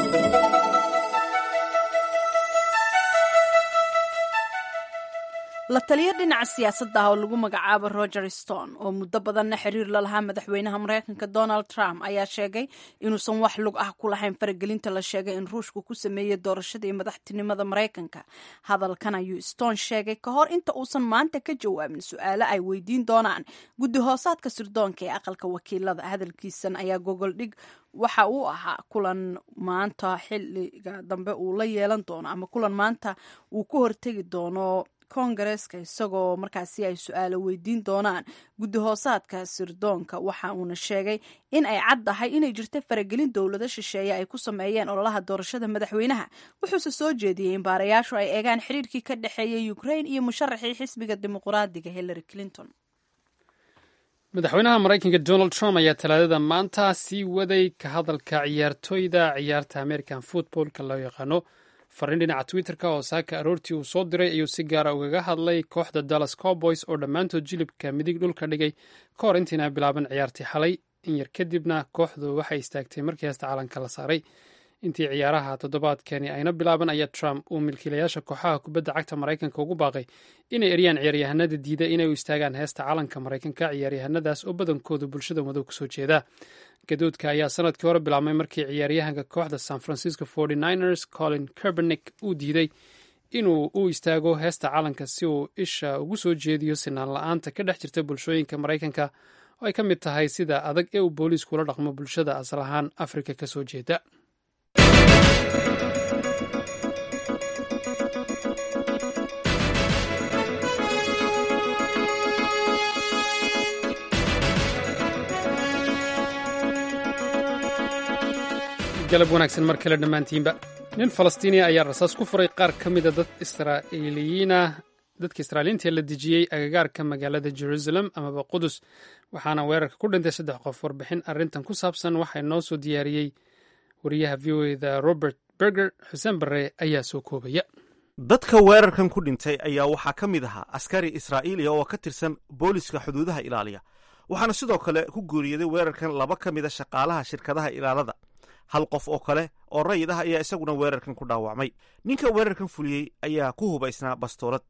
la taliyo dhinaca siyaasadda ah oo lagu magacaabo roger stone oo muddo badanna xiriir la lahaa madaxweynaha maraykanka donald trump ayaa sheegay inuusan wax lug ah ku lahayn faragelinta la sheegay in ruushku ku sameeyey doorashadii madaxtinimada maraykanka hadalkan ayuu stone sheegay ka hor inta uusan maanta ka jawaabin su-aalo ay weydiin doonaan guddi hoosaadka sirdoonka ee aqalka wakiilada hadalkiisan ayaa gogoldhig waxa uu ahaa kulan maanta xiliga dambe uu la yeelan doono ama kulan maanta uu ku hortegi doono kongareeska isagoo markaasi ay su-aalo weydiin doonaan guddi hoosaadka sirdoonka waxa uuna sheegay in ay caddahay inay jirta faragelin dowlado shisheeye ay ku sameeyeen ololaha doorashada madaxweynaha wuxuuse soo jeediyey in baarayaashu ay eegaan xiriirkii ka dhexeeyay ukrain iyo musharaxii xisbiga dimuqraadiga hillary clinton madaxweynaha maraykanka donald trump ayaa talaadada maanta sii waday ka hadalka ciyaartooyda ciyaarta american footballka loo yaqaano fariin dhinaca twitter-ka oo saaka aroortii uu soo diray ayuu si gaara ugaga hadlay kooxda dallas cowboys oo dhammaantood jilibka midig dhulka dhigay ka hor intiina bilaaban ciyaartii xalay in yar kadibna kooxdu waxay istaagtay markii heesta calanka la saaray intii ciyaaraha toddobaadkani ayna bilaaban ayaa trump uu milkiilayaasha kooxaha kubadda cagta maraykanka ugu baaqay inay eryaan ciyaaryahanada diida inay u istaagaan heesta calanka maraykanka ciyaaryahanadaas oo badankoodu bulshada madow kasoo jeeda gadoodka ayaa sanadkii hore bilaabmay markii ciyaaryahanka kooxda san francisco ers colin kerbernick uu diiday inuu u istaago heesta calanka si uu isha ugu soo jeediyo sinaan la-aanta ka dhex jirta bulshooyinka maraykanka oo ay ka mid tahay sida adag ee uu booliisku ula dhaqmo bulshada asal ahaan afrika kasoo jeeda galab wanaagsan mar kale dhammaantiinba nin falastiiniya ayaa rasaas ku furay qaar ka mida dad israa'iiliyiina dadka israa'iiliinta la dejiyey agagaarka magaalada jerusalem amaba qudus waxaana weerarka ku dhintay saddex qof warbixin arrintan ku saabsan waxaa noo soo diyaariyey wariyaha v o eda robert berger xuseen barre ayaa soo koobaya dadka weerarkan ku dhintay ayaa waxaa ka mid ahaa askari israa'iiliya oo ka tirsan booliska xuduudaha ilaaliya waxaana sidoo kale ku guuriyaday weerarkan laba ka mida shaqaalaha shirkadaha ilaalada hal qof oo kale oo rayid ah ayaa isaguna weerarkan ku dhaawacmay ninka weerarkan fuliyey ayaa ku hubaysnaa bastoolad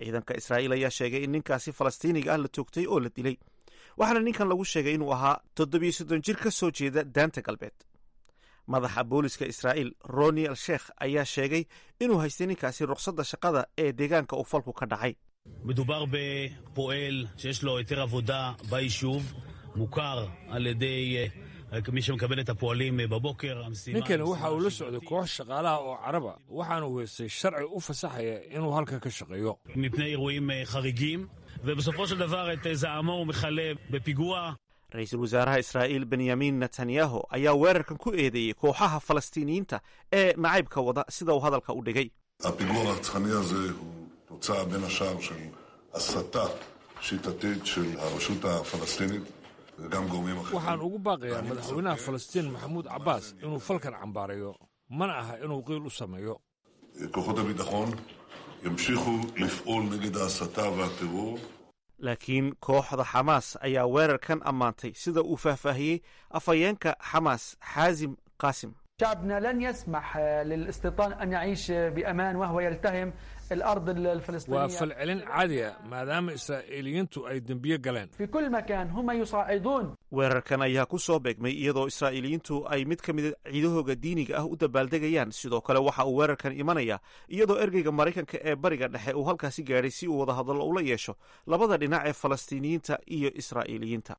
ciidanka israa'iil ayaa sheegay in ninkaasi falastiiniga ah la toogtay oo la dilay waxaana ninkan lagu sheegay inuu ahaa toddobiyo soddon jir ka soo jeeda daanta galbeed madaxa booliska israa'iil roni al sheekh ayaa sheegay inuu haystay ninkaasi ruqsadda shaqada ee deegaanka uu falku ka dhacay מדובר בפועל שיש לו היתר עבודה ביישוב, מוכר על ידי מי שמקבל את הפועלים בבוקר. ninkani waxa uu la socday koox shaqaalaha oo caraba waxaana uu heystay sharci u fasaxaya inuu halkan ka shaqeeyo מפני אירועים חריגים, ובסופו של דבר את זעמו הוא מכלה בפיגוע. ra-iisul wasaaraha israa'iil benyamin netanyahu ayaa weerarkan ku eedeeyey kooxaha falastiiniyiinta ee nacaybka wada sida uu hadalka u dhigay הפיגוע הרצחני הזה הוא תוצאה בין השאר של הסתה שיטתית של הרשות הפלסטינית וגם גורמים אחרים. waxaan ugu baaqayaa madaxweynaha falastiin maxamuud cabbaas inuu falkan cambaarayo mana aha inuu qiil u sameeyo כוחות הביטחון ימשיכו לפעול נגד ההסתה והטרור laakiin kooxda xamaas ayaa weerarkan ammaantay sida uu faahfaahiyey afhayeenka xamaas xaasim qaasim شعبنا لن يسمح للاستيطان أن يعيش بأمان وهو يلتهم الأرض waa الفلسطينية falcelin caadi a maadaama israa'iiliyiintu ay dembiye galeen في كل مكان هم يصعدون weerarkan ayaa ku soo beegmay iyadoo israa'iiliyiintu ay mid ka mida ciidahooga diiniga ah u dabaaldegayaan sidoo kale waxa uu weerarkan imanaya iyadoo ergeyga maraykanka ee bariga dhexe uu halkaasi gaadhay si uu wadahadallo ula yeesho labada dhinac ee falastiiniyiinta iyo israa'iiliyiinta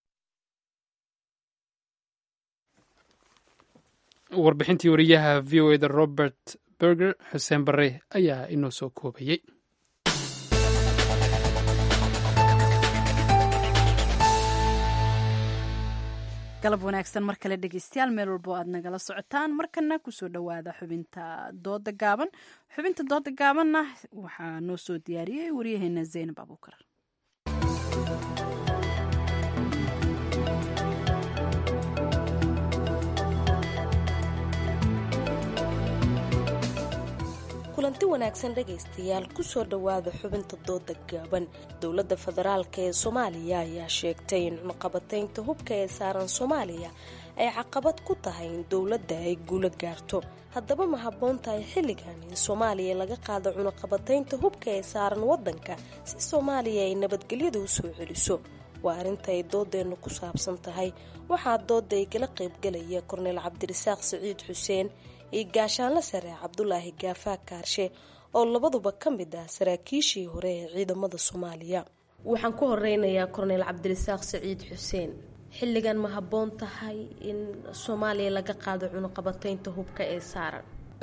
warbixintii wariyaha v o eda robert berger xuseen bare ayaa inoo soo koobayey galab wanaagsan mar kale dhegeystayaal meel walbo aad nagala socotaan markana kusoo dhowaada xubinta dooda gaaban xubinta dooda gaabanna waxaa noo soo diyaariyey waryaheena zaynab abuukar kulanti wanaagsan dhegaystayaal kusoo dhowaada xubinta dooda gaaban dowladda federaalk ee soomaaliya ayaa sheegtay in cunaqabataynta hubka ee saaran soomaaliya ay caqabad ku tahay in dowladda ay guulo gaarto haddaba ma habboon tahay xilligan in soomaaliya laga qaado cunaqabataynta hubka ee saaran waddanka si soomaaliya ay nabadgelyada u soo celiso waa arrinta ay doodeennu ku saabsan tahay waxaa dooda ay kala qaybgalaya korneyl cabdirasaaq siciid xuseen iyo gaashaanle sare cabdulaahi gaafaa kaarshe oo labaduba ka mid ah saraakiishii hore ee ciidamada soomaaliya waxaan ku horeynayaa korneyl cabdirasaaq siciid xuseen xilligan ma habboon tahay in soomaaliya laga qaado cunuqabataynta hubka ee saaran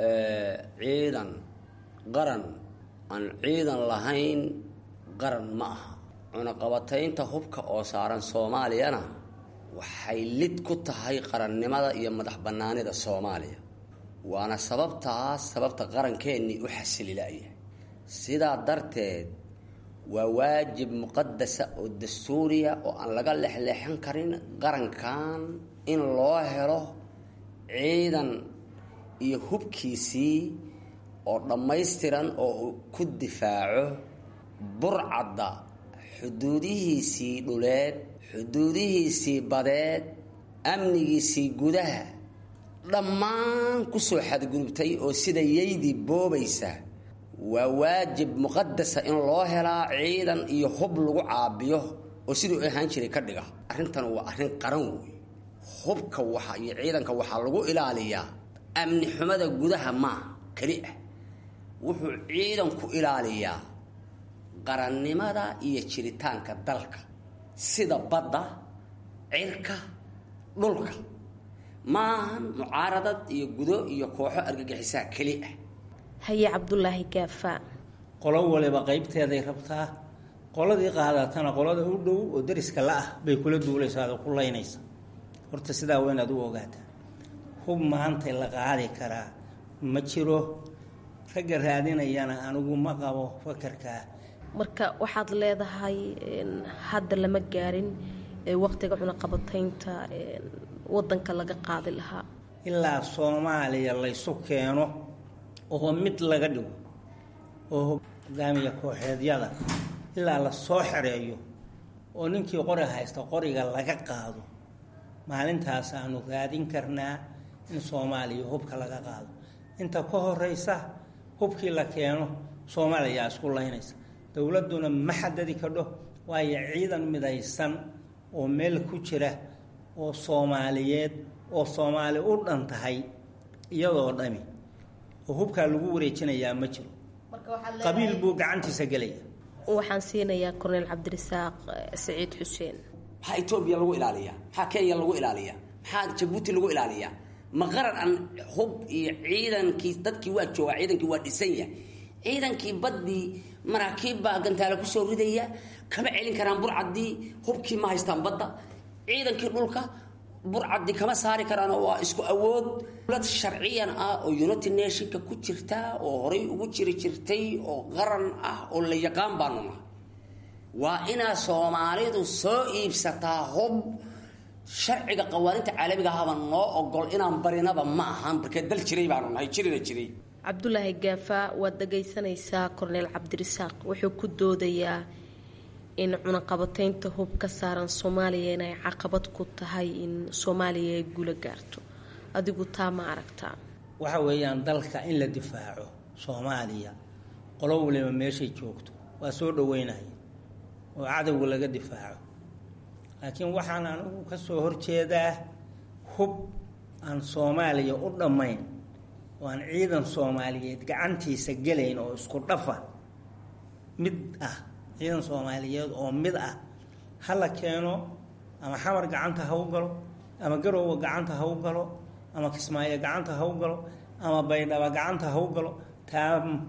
ciidan qaran aan ciidan lahayn qaran ma aha cunaqabataynta hubka oo saaran soomaaliyana waxay lid ku tahay qarannimada iyo madax bannaanida soomaaliya waana sababtaas sababta qarankeenii u xasililaya sidaa darteed waa waajib muqadasa oo dastuuriya oo aan laga lexleexan karin qarankan in loo helo ciidan iyo hubkiisii oo dhammaystiran oo uu ku difaaco burcadda xuduudihiisii dhuleed xuduudihiisii badeed amnigiisii gudaha dhammaan kusoo xadgudubtay oo sida yaydii boobaysa waa waajib muqadasa in loo helaa ciidan iyo hub lagu caabiyo oo siduu ahaan jiray ka dhiga arrintan waa arrin qaran wey hubka waxa iyo ciidanka waxaa lagu ilaaliyaa amni xumada gudaha maa keli ah wuxuu ciidanku ilaaliyaa qarannimada iyo jiritaanka dalka sida badda cirka dhulka maahan mucaaradad iyo gudo iyo kooxo argagixisaa keli ah haye cabdulaahi gaafaa qolo waliba qaybteeday rabtaa qoladii qaadatana qolada u dhow oo dariska la-ah bay kula duulaysaa oo ku laynaysa horta sidaa waa inaad u ogaataa hub maantay la qaadi karaa ma jiro ragga raadinayana anigu ma qabo fakarkaa marka waxaad leedahay hadda lama gaarin waqtiga cunaqabataynta wadanka laga qaadi lahaa ilaa soomaaliya laysu keeno oo mid laga dhigo oo hogaamiya kooxeedyada ilaa la soo xereeyo oo ninkii qori haysta qoriga laga qaado maalintaasaanu raadin karnaa in soomaaliya hubka laga qaado inta ka horeysa hubkii la keeno soomaaliyaa isku laynaysa dowladduna ma xadadi kadho waayo ciidan midaysan oo meel ku jira oo soomaaliyeed oo soomaali u dhan tahay iyadoo dhami oo hubkaa lagu wareejinayaa ma jiro qabiil buu gacantiisa gelaya waxaan siinayaa korneyl cabdirasaaq saciid xuseen maxaa etoobiya lagu ilaaliyaa maxaa kenya lagu ilaaliyaa maxaa jabuuti lagu ilaaliyaa ma qaran aan hub iyo ciidankii dadkii waa joogaa ciidankii waa dhisan yahay ciidankii baddii maraakiib baa gantaale kusoo ridaya kama celin karaan burcaddii hubkii ma haystaan badda ciidankii dhulka burcaddi kama saari karaan waa isku awood dowlad sharciyan ah oo united nationka ku jirta oo horay ugu jiri jirtay oo qaran ah oo la yaqaan baanu nahay waa inaa soomaalidu soo iibsataa hub sharciga qawaaninta caalamiga ahaba noo ogol inaan barinaba ma ahan markee dal jiray baanu nahay jirina jiray cabdulaahi gaafa waad dhagaysanaysaa korneyl cabdirasaaq wuxuu ku doodayaa in cunaqabateynta hub ka saaran soomaaliya inay caqabad ku tahay in soomaaliya ay guula gaarto adigu taa ma aragtaa waxa weeyaan dalka in la difaaco soomaaliya qolo waliba meeshay joogto waa soo dhaweynaya oo cadowga laga difaaco laakiin waxaan anigu ka soo horjeedaa hub aan soomaaliya u dhammayn oo aan ciidan soomaaliyeed gacantiisa gelayn oo isku dhafa mid ah ciidan soomaaliyeed oo mid ah ha la keeno ama xamar gacanta ha u galo ama garoowa gacanta ha u galo ama kismaayo gacanta ha u galo ama baydhaba gacanta ha u galo taa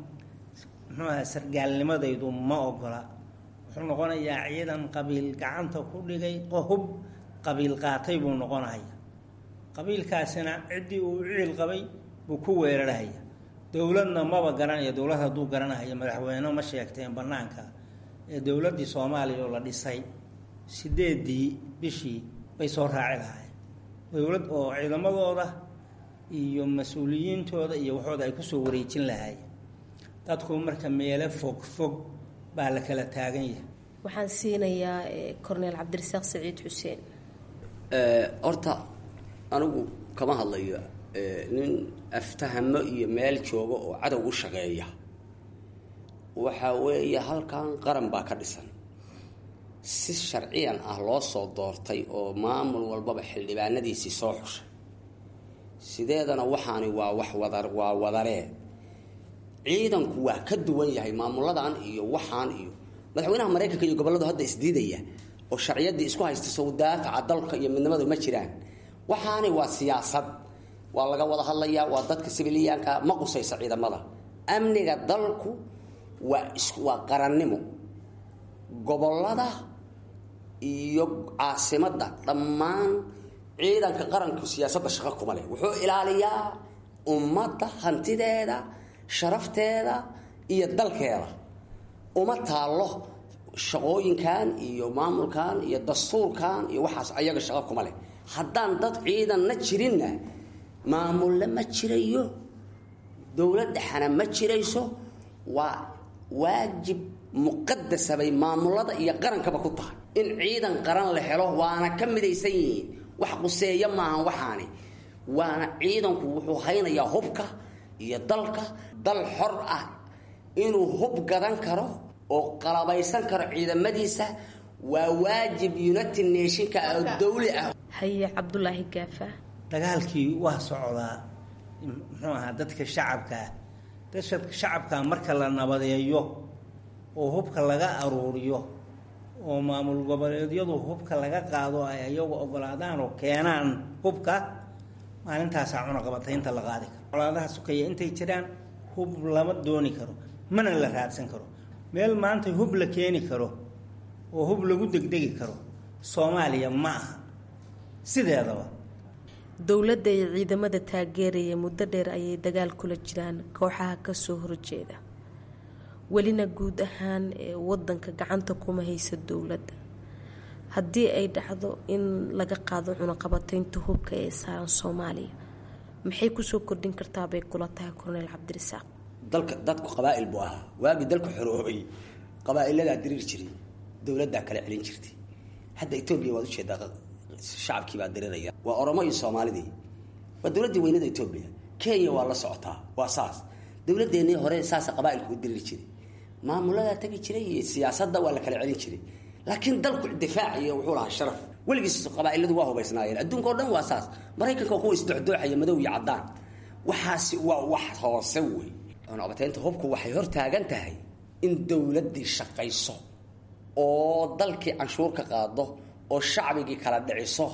muxuu aha sargaalnimadaydu ma ogola wuxuu noqonayaa ciidan qabiil gacanta ku dhigay hub qabiil qaatay buu noqonaya qabiilkaasina ciddii uu ciil qabay buu ku weerarhaya dowladna maba garanaya dowlad hadduu garanaya madaxweyne ma sheegteen banaanka ee dowladdii soomaaliya oo la dhisay sideedii bishii bay soo raaci lahaayeen dowlad oo ciidamadooda iyo mas-uuliyiintooda iyo waxooda ay kusoo wareejin lahaayeen dadku marka meelo fog fog baa la kala taagan yahay waxaan siinayaa corneyl cabdirasaaq saciid xuseen horta anigu kama hadlayo nin aftahamo iyo meel jooga oo cadow u shaqeeya waxa weeye halkan qaran baa ka dhisan si sharciyan ah loo soo doortay oo maamul walbaba xildhibaanadiisii soo xushay sideedana waxaani waa wax wada waa wadaree ciidanku waa ka duwan yahay maamuladan iyo waxaan iyo madaxweynaha maraykanka iyo gobolladu hadda isdiidaya oo sharciyadii isku haysta sow daafaca dalka iyo midnimadu ma jiraan waxaani waa siyaasad waa laga wada hadlayaa waa dadka sibiliyaanka ma qusaysa ciidamada amniga dalku waa is waa qarannimo gobollada iyo caasimadda dhammaan ciidanka qaranku siyaasadda shaqo kuma leh wuxuu ilaaliyaa ummadda hantideeda sharafteeda iyo dalkeeda uma taallo shaqooyinkan iyo maamulkan iyo dastuurkan iyo waxaas ayaga shaqo kuma leh haddaan dad ciidanna jirinna maamulle ma jirayo dowladdaxana ma jirayso waa waajib muqadasa bay maamulada iyo qarankaba ku tahay in ciidan qaran la helo waana ka midaysan yihiin wax quseeya maahan waxaani waana ciidanku wuxuu haynayaa hubka iyo dalka dal xor ah inuu hub gadan karo oo qalabaysan karo ciidamadiisa waa waajib united nationka oo dawli ah haye cabdulaahi gaafa dagaalkii waa socdaa muxuu ahaa dadka shacabkaa dadka shacabkaa marka la nabadeeyo oo hubka laga aruuriyo oo maamul goboleedyadu hubka laga qaado ay ayagu ogolaadaan oo keenaan hubka maalintaasaa cunaqabataynta la qaadi karo colaadaha sukaya intay jiraan hub lama dooni karo mana la raadsan karo meel maanta hub la keeni karo oo hub lagu degdegi karo soomaaliya ma aha sideedaba dowladda iyo ciidamada taageeraya muddo dheer ayay dagaal kula jiraan kooxaha kasoo horjeeda welina guud ahaan wadanka gacanta kuma haysa dowladda haddii ay dhacdo in laga qaado cunaqabateynta hubka ee saaran soomaaliya maxay kusoo kordhin kartaa bay kula tahay corneyl cabdirasaaq dalka dadku qabaa'il buu ahaa waagii dalku xoroobay qabaa'iladaa diriir jiray dowladdaa kala celin jirtay hadda etoobiya waad ujeedaa shacabkiibaa diriraya waa oromo iyo soomaalidii waa dowladdii weynada etoobiya kenya waa la socotaa waa saas dowladeennii hore saasa qabaailku u diriri jiray maamuladaa tegi jiray iyo siyaasadda waa la kala celin jiray laakiin dalku difaac iyo wuxuu lahaa sharaf weligiis qabaa'iladu waa hubaysnaayeen adduunka oo dhan waa saas maraykanka kuwa isdocdooxaya madow iyo caddaan waxaasi waa wax hoose wey cunaqabataynta hubku waxay hor taagan tahay in dowladdii shaqayso oo dalkii canshuur ka qaado oo shacbigii kala dhiciso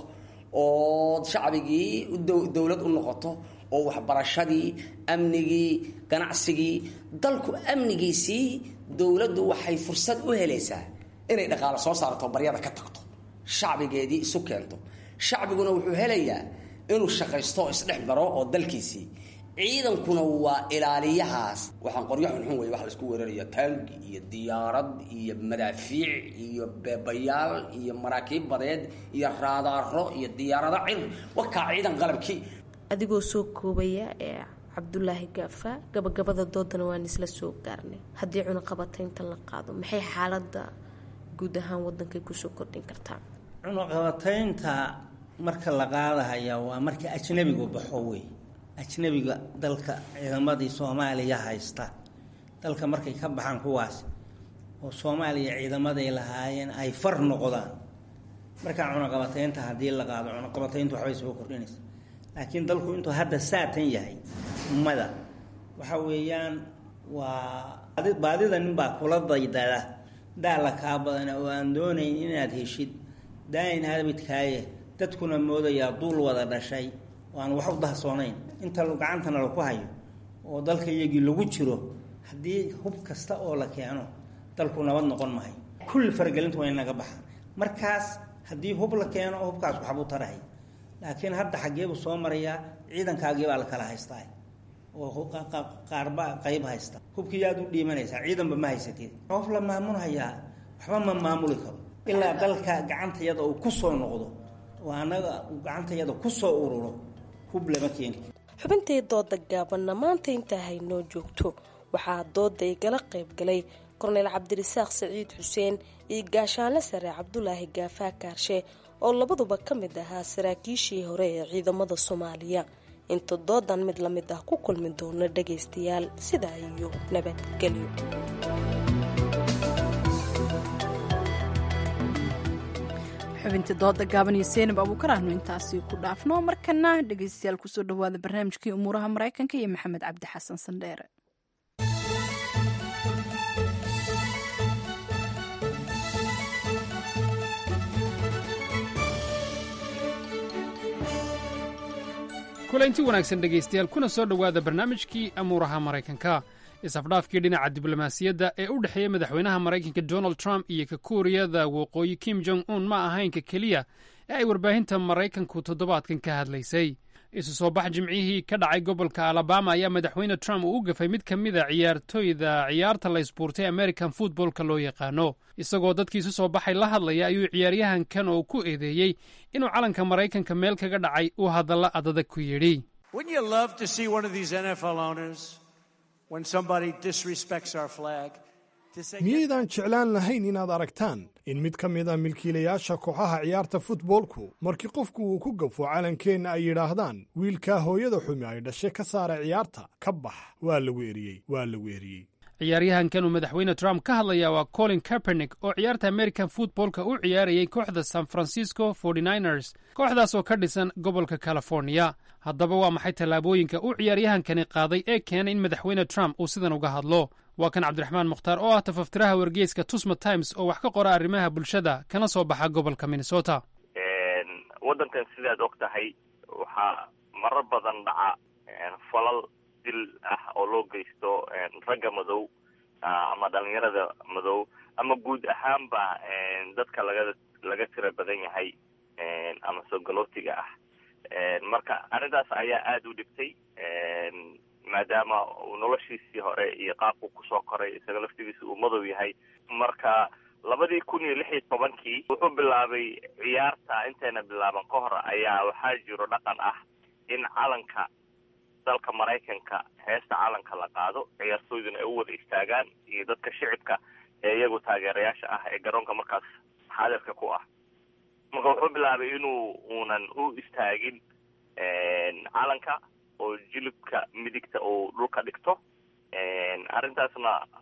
oo shacbigii dowlad u noqoto oo waxbarashadii amnigii ganacsigii dalku amnigiisii dowladdu waxay fursad u helaysaa inay dhaqaalo soo saarto baryada ka tagto shacbigeedii isu keento shacbiguna wuxuu helayaa inuu shaqaysto oo isdhex maro oo dalkiisii ciidankuna waa ilaaliyahaas waxaan qoryo xunxun wey waxa laisku weeraraya taangi iyo diyaarad iyo madaafiic iyo beebayaal iyo maraakiib badeed iyo raadaaro iyo diyaarado cir wakaa ciidan qalabkii adigoo soo koobaya ee cabdulaahi gaafa gabagabada doodana waan isla soo gaarnay haddii cunaqabataynta la qaado maxay xaalada guud ahaan wadankay kusoo kordhin kartaa cunaqabataynta marka la qaadahaya waa marka ajnabigu baxo wey ajnabiga dalka ciidamadii soomaaliya haysta dalka markay ka baxaan kuwaas oo soomaaliya ciidamaday lahaayeen ay far noqdaan markaa cunaqabataynta haddii la qaado cunaqabatayntu waxbay soo kordhinaysa laakiin dalku intuu hadda saatan yahay ummada waxa weeyaan waa baadida ninbaa kula daydada daala kaa badana oo aan doonayn inaad heshid daayin habidkaaye dadkuna moodayaa duul wada dhashay oo aan wax u dahsoonayn inta gacantana laku hayo oo dalka iyagii lagu jiro haddii hub kasta oo la keeno dalku nabad noqon mahay kulli faragelintu waa in naga baxaan markaas haddii hub la keeno hubkaas waxbuu tarahay laakiin hadda xaggeebuu soo marayaa ciidankaagiibaa la kala haystaa oo qaarba qayb haysta hubkii aad u dhiimanaysaa ciidanba ma haysatid qof la maamulhayaa waxba ma maamuli karo ilaa dalka gacantayada uu kusoo noqdo oo annaga uu gacantayada kusoo ururo hub lama keeni xubintii dooda gaabanna maanta intaa haynoo joogto waxaa dooda igala qayb galay korneyl cabdirasaaq saciid xuseen iyo gaashaanle sare cabdulaahi gaafaa kaarshe oo labaduba ka mid ahaa saraakiishii hore ee ciidamada soomaaliya inta doodan mid la mid ah ku kulmi doono dhagaystayaal sidaa iyo nabadgelyo xubintii dooda gaaban iyo seenab abuukar ahnu intaasi ku dhaafno markana dhegaystayaal kusoo dhawaada barnaamijkii umuuraha maraykanka iyo maxamed cabdi xasan sandheere kulanti wanaagsan dhegaystayaal kuna soo dhowaada barnaamijkii amuuraha maraykanka is-afdhaafkii dhinaca diblomaasiyadda ee u dhexeeya madaxweynaha maraykanka donald trump iyo ka kuuriyada waqooyi kim jong un ma ahaynka keliya ee ay warbaahinta maraykanku toddobaadkan ka hadlaysay isu soo bax jimcihii ka dhacay gobolka alabama ayaa madaxweyne trump uu u gafay mid ka mid a ciyaartooyda ciyaarta la isbuurtay american footballka loo yaqaano isagoo dadkii isu soo baxay la hadlaya ayuu ciyaaryahankan oo ku eedeeyey inuu calanka maraykanka meel kaga dhacay uu hadalla adadag ku yidhi miyaydaan jeclaan lahayn inaad aragtaan in mid ka mid a milkiilayaasha kooxaha ciyaarta futboolku markii qofku uu ku gafo calankeenna ay yidhaahdaan wiilkaa hooyada xumi ay dhashe ka saara ciyaarta ka bax waa lagu eriyey waa lagu eriyey ciyaaryahankan uu madaxweyne trump ka hadlaya waa colin kaepernick oo ciyaarta american footballka u ciyaarayay kooxda san francisco ers kooxdaas oo ka dhisan gobolka californiya haddaba waa maxay tallaabooyinka uu ciyaaryahankani qaaday ee keenay in madaxweyne trump uu sidan uga hadlo waa kan cabdiraxmaan mukhtaar oo ah tafaftiraha wargeyska tusma times oo wax ka qora arrimaha bulshada kana soo baxa gobolka minnesota waddankan sidaad og tahay waxaa marar badan dhaca falal dil ah oo loo geysto ragga madow ama dhalinyarada madow ama guud ahaanba dadka laga laga tira badan yahay ama soogalotiga ah marka arrintaas ayaa aada u dhibtay maadaama uu noloshiisii hore iyo qaabku kusoo koray isaga laftigiisa uu madow yahay marka labadii kun iyo lix iyo tobankii wuxuu bilaabay ciyaarta intayna bilaaban ka hor ayaa waxaa jiro dhaqan ah in calanka dalka maraykanka heesta calanka la qaado ciyaartooyduna ay u wada istaagaan iyo dadka shicibka ee iyagu taageerayaasha ah ee garoonka markaas xaadirka ku ah marka wuxuu bilaabay inuu uunan u istaagin calanka oo jilibka midigta uu dhulka dhigto arrintaasna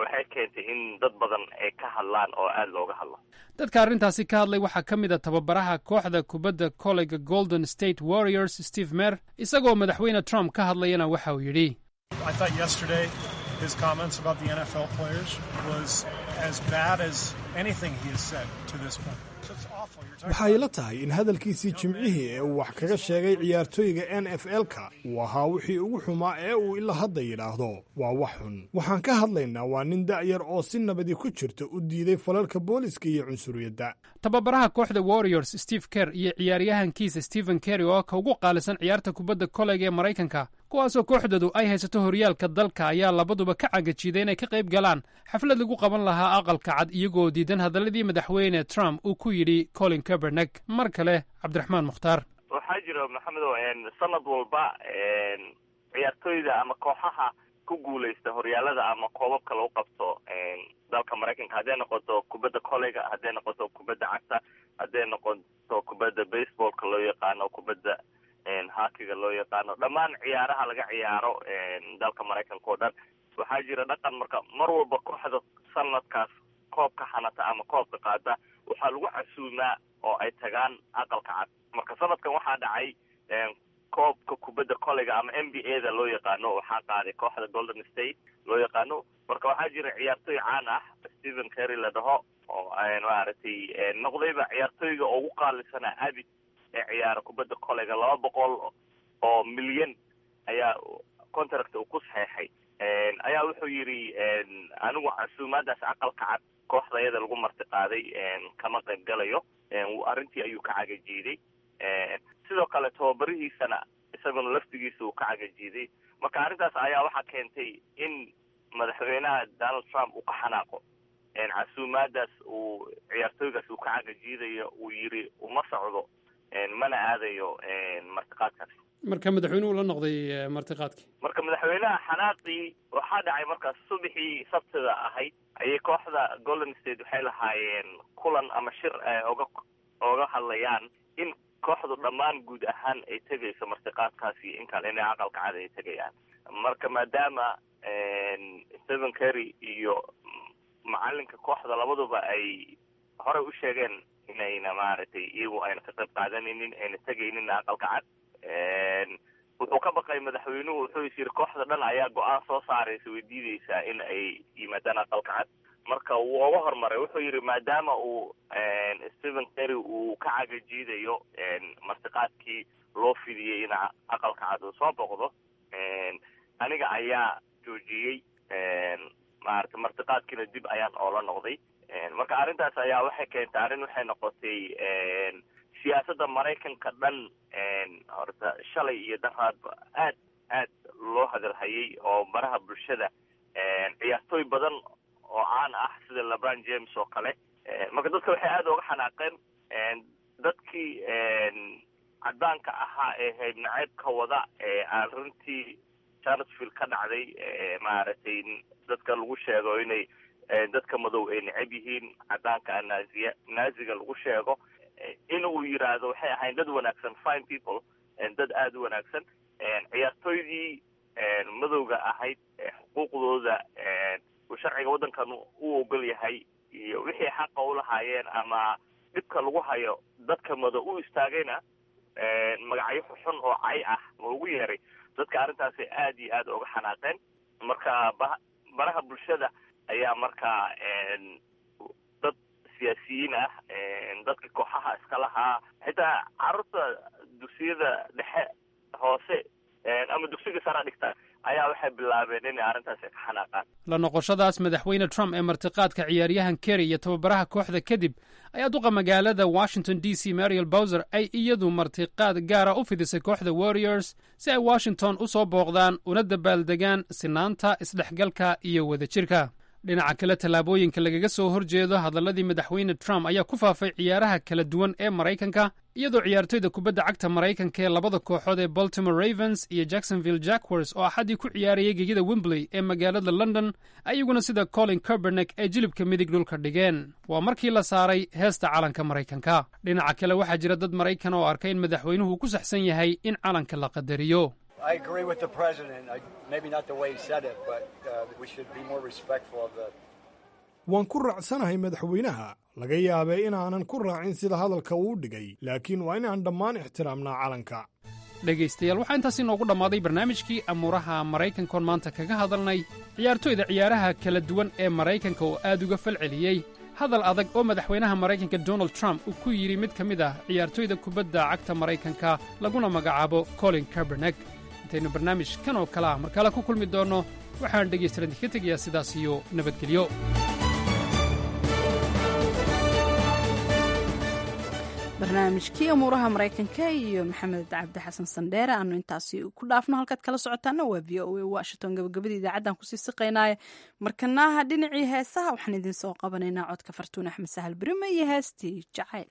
waxay keentay in dad badan ay ka hadlaan oo aada looga hadlo dadka arrintaasi ka hadlay waxaa ka mid a tababaraha kooxda kubadda koleyga golden state warriors steve mer isagoo madaxweyne trump ka hadlayana waxa uu yidhi I thought yesterday his comments about the NFL players was as bad as anything he has said to this point. So it's awful. You're talking waxay la tahay in hadalkiisii jimcihii ee uu wax kaga sheegay ciyaartooyga n f l-ka uu ahaa wixii ugu xumaa ee uu ilaa hadda yidhaahdo waa wax xun waxaan ka hadlaynaa waa nin da'yar oo si nabadi ku jirta u diiday falalka booliska iyo cunsuriyadda tababaraha kooxda warriors steve kerr iyo ciyaaryahankiisa stephen kerry oo ka ugu qaalisan ciyaarta kubadda koleyga ee maraykanka kuwaasoo kooxdoodu ay haysato horyaalka dalka ayaa labaduba ka cagajiiday inay ka qayb galaan xaflad lagu qaban lahaa aqalka cad iyagoo diidan hadalladii madaxweyne trump uu ku yidhi colin kabernek mar kale cabdiraxmaan mukhtaar waxaa jira maxamedow sanad walba ciyaartooyda ama kooxaha ku guuleysta horyaalada ama koobabka lagu qabto dalka maraykanka hadday noqoto kubadda koleyga hadday noqoto kubadda cagta hadday noqoto kubadda baseballka loo yaqaano kubadda hakiga loo yaqaano dhammaan ciyaaraha laga ciyaaro dalka maraykanka oo dhan waxaa jira dhaqan marka mar walba kooxda sanadkaas koobka xanata ama koobka qaada waxaa lagu casuumaa oo ay tagaan aqalka cad marka sanadkan waxaa dhacay koobka kubadda koleyga ama n b a da loo yaqaano waxaa qaaday kooxda golden state loo yaqaano marka waxaa jira ciyaartooy caan ah stephen kerry la dhaho oo maaragtay noqdayba ciyaartooyga ugu qaalisana abid ee ciyaara kubadda koleyga laba boqol oo milyan ayaa contract uu ku saxeexay ayaa wuxuu yidhi anigu casuumaadaas aqalka cad kooxdayada lagu marti qaaday kama qayb galayo arrintii ayuu ka cagajiiday sidoo kale tababarihiisana isaguna laftigiisa uu ka cagajiiday marka arrintaas ayaa waxaa keentay in madaxweynaha donald trump uu ka xanaaqo casuumaadaas uu ciyaartooygaas uu ka cagajiidayo uu yidhi uma socdo mana aadayo martiqaadkaas marka madaxweynuhu la noqday martiqaadkii marka madaxweynaha xanaaqii waxaa dhacay markaas subaxii sabtida ahayd ayay kooxda golden state waxay lahaayeen kulan ama shir ay oga oga hadlayaan in kooxdu dhammaan guud ahaan ay tegayso martiqaadkaasi in kale inay aqalka cad ay tegayaan marka maadaama stephen kerry iyo macalinka kooxda labaduba ay horey u sheegeen inayna maaragtay iyagu ayna ka qayb qaadanaynin ayna tegaynin aqalka cad wuxuu ka baqay madaxweynuhu wuxuu is yiri kooxda dhan ayaa go-aan soo saaraysa way diideysaa in ay yimaadaan aqalka cad marka wuu oga hormaray wuxuu yidhi maadaama uu stephen kerry uu ka cagajiidayo martiqaadkii loo fidiyey in aqalka cad uu soo boqdo aniga ayaa joojiyey maarata martiqaadkiina dib ayaan oola noqday marka arrintaas ayaa waxay keentay arrin waxay noqotay siyaasadda maraykanka dhan horta shalay iyo daraadba aad aad loo hadalhayay oo baraha bulshada ciyaartooy badan oo caan ah sida lebron james oo kale marka dadka waxay aada uga xanaaqeen dadkii caddaanka ahaa ee hayb naceybka wada ee aan runtii charlottesville ka dhacday maaragtay dadka lagu sheego inay dadka madow ay neceb yihiin caddaanka naaziya naaziga lagu sheego in uu yidhaahdo waxay ahayn dad wanaagsan fine people dad aada u wanaagsan ciyaartooydii madowga ahayd xuquuqdooda uu sharciga waddankan u ogol yahay iyo wixii xaqa u lahaayeen ama dhibka lagu hayo dadka madow u istaagayna magacyo xun oo cay ah ma ugu yeeray dadka arrintaasi aad iyo aad uga xanaaqeen marka baraha bulshada ayaa markaa dad siyaasiyiin ah dadka kooxaha iska lahaa xitaa carruurta dugsiyada dhexe hoose ama dugsiga sara dhigta ayaa waxay bilaabeen inay arrintaasi ka xanaaqaan la noqoshadaas madaxweyne trump ee martiqaadka ciyaaryahan kerry iyo tababaraha kooxda kadib ayaa duqa magaalada washington d c mariel bowser ay iyadu martiqaad gaara u fidisay kooxda warriors si ay washington u soo booqdaan una dabaaldegaan sinaanta isdhexgalka iyo wadajirka dhinaca kale tallaabooyinka lagaga soo horjeedo hadalladii madaxweyne trump ayaa ku faafay ciyaaraha kala duwan ee maraykanka iyadoo ciyaartoyda kubadda cagta maraykanka ee labada kooxood ee baltimore ravens iyo jacksonville jackwers oo axaddii ku ciyaarayay gegida wembley ee magaalada london ayaguna sida colin kerbernek ay jilibka midig dhulka dhigeen waa markii la saaray heesta calanka maraykanka dhinaca kale waxaa jira dad maraykan oo arkay in madaxweynuhu ku saxsan yahay in calanka la qadariyo I agree with the president. I, maybe not the way he said it, but uh, we should be more respectful of the. waan ku raacsanahay madaxweynaha laga yaabay inaanan ku raacin sida hadalka uu dhigay laakiin waa inaan dhammaan ixtiraamnaa calanka dhegaystayaal waxaa intaas inoogu dhammaaday barnaamijkii amuuraha maraykankoon maanta kaga hadalnay ciyaartoyda ciyaaraha kala duwan ee maraykanka oo aad uga falceliyey hadal adag oo madaxweynaha maraykanka donald trump uu ku yidhi mid ka mid ah ciyaartoyda kubadda cagta maraykanka laguna magacaabo colin kabernek intaynu barnaamij kan oo kale ah mar kale ku kulmi doonno waxaan dhegaystalan idinka tegayaa sidaas iyo nabadgelyo barnaamijkii amuuraha maraykanka iyo maxamed cabdi xasan sandheere aanu intaasi ku dhaafno halkaad kala socotaana waa v o a washington gabagabadii idaacaddan kusii siqaynaaye markanaha dhinacii heesaha waxaan idiin soo qabanaynaa codka fartuun axmed sahal berime iyo heestii jacayl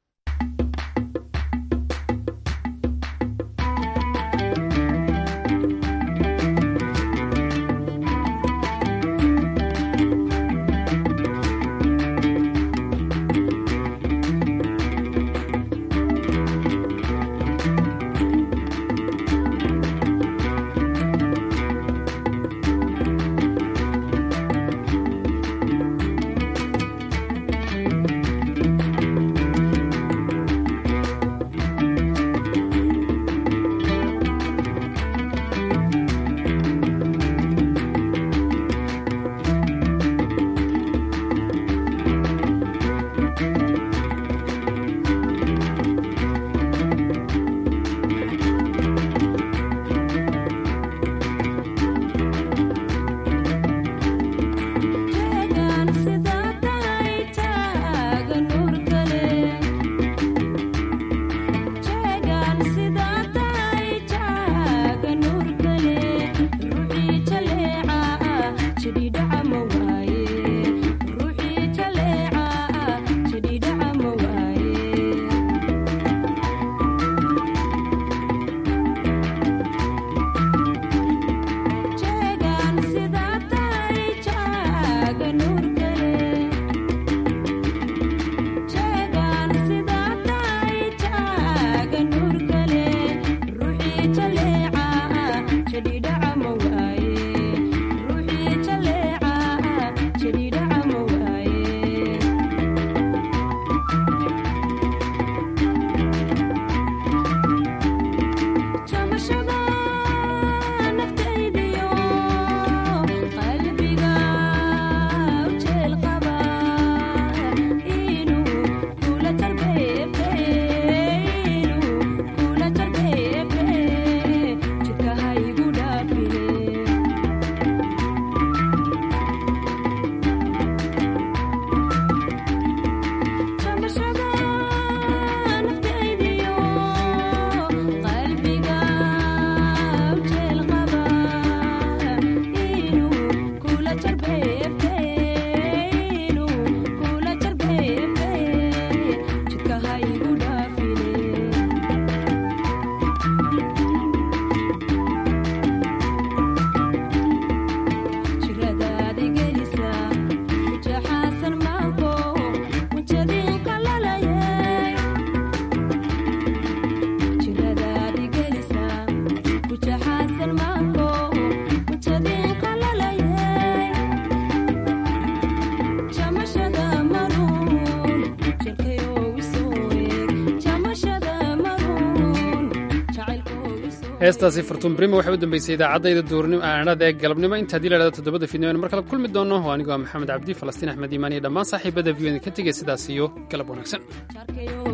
heestaasi fartuun brimo waxay u dambeysay idaacadayda duurnimo aanada ee galabnimo inta haddii la dhahdo toddobada fiidnimo mar kale kulmi doono waa anigoo maxamed cabdi falastiin axmed iimaan iyo dhammaan saaxiibada v o ka tegay sidaas iyo galab wanaagsan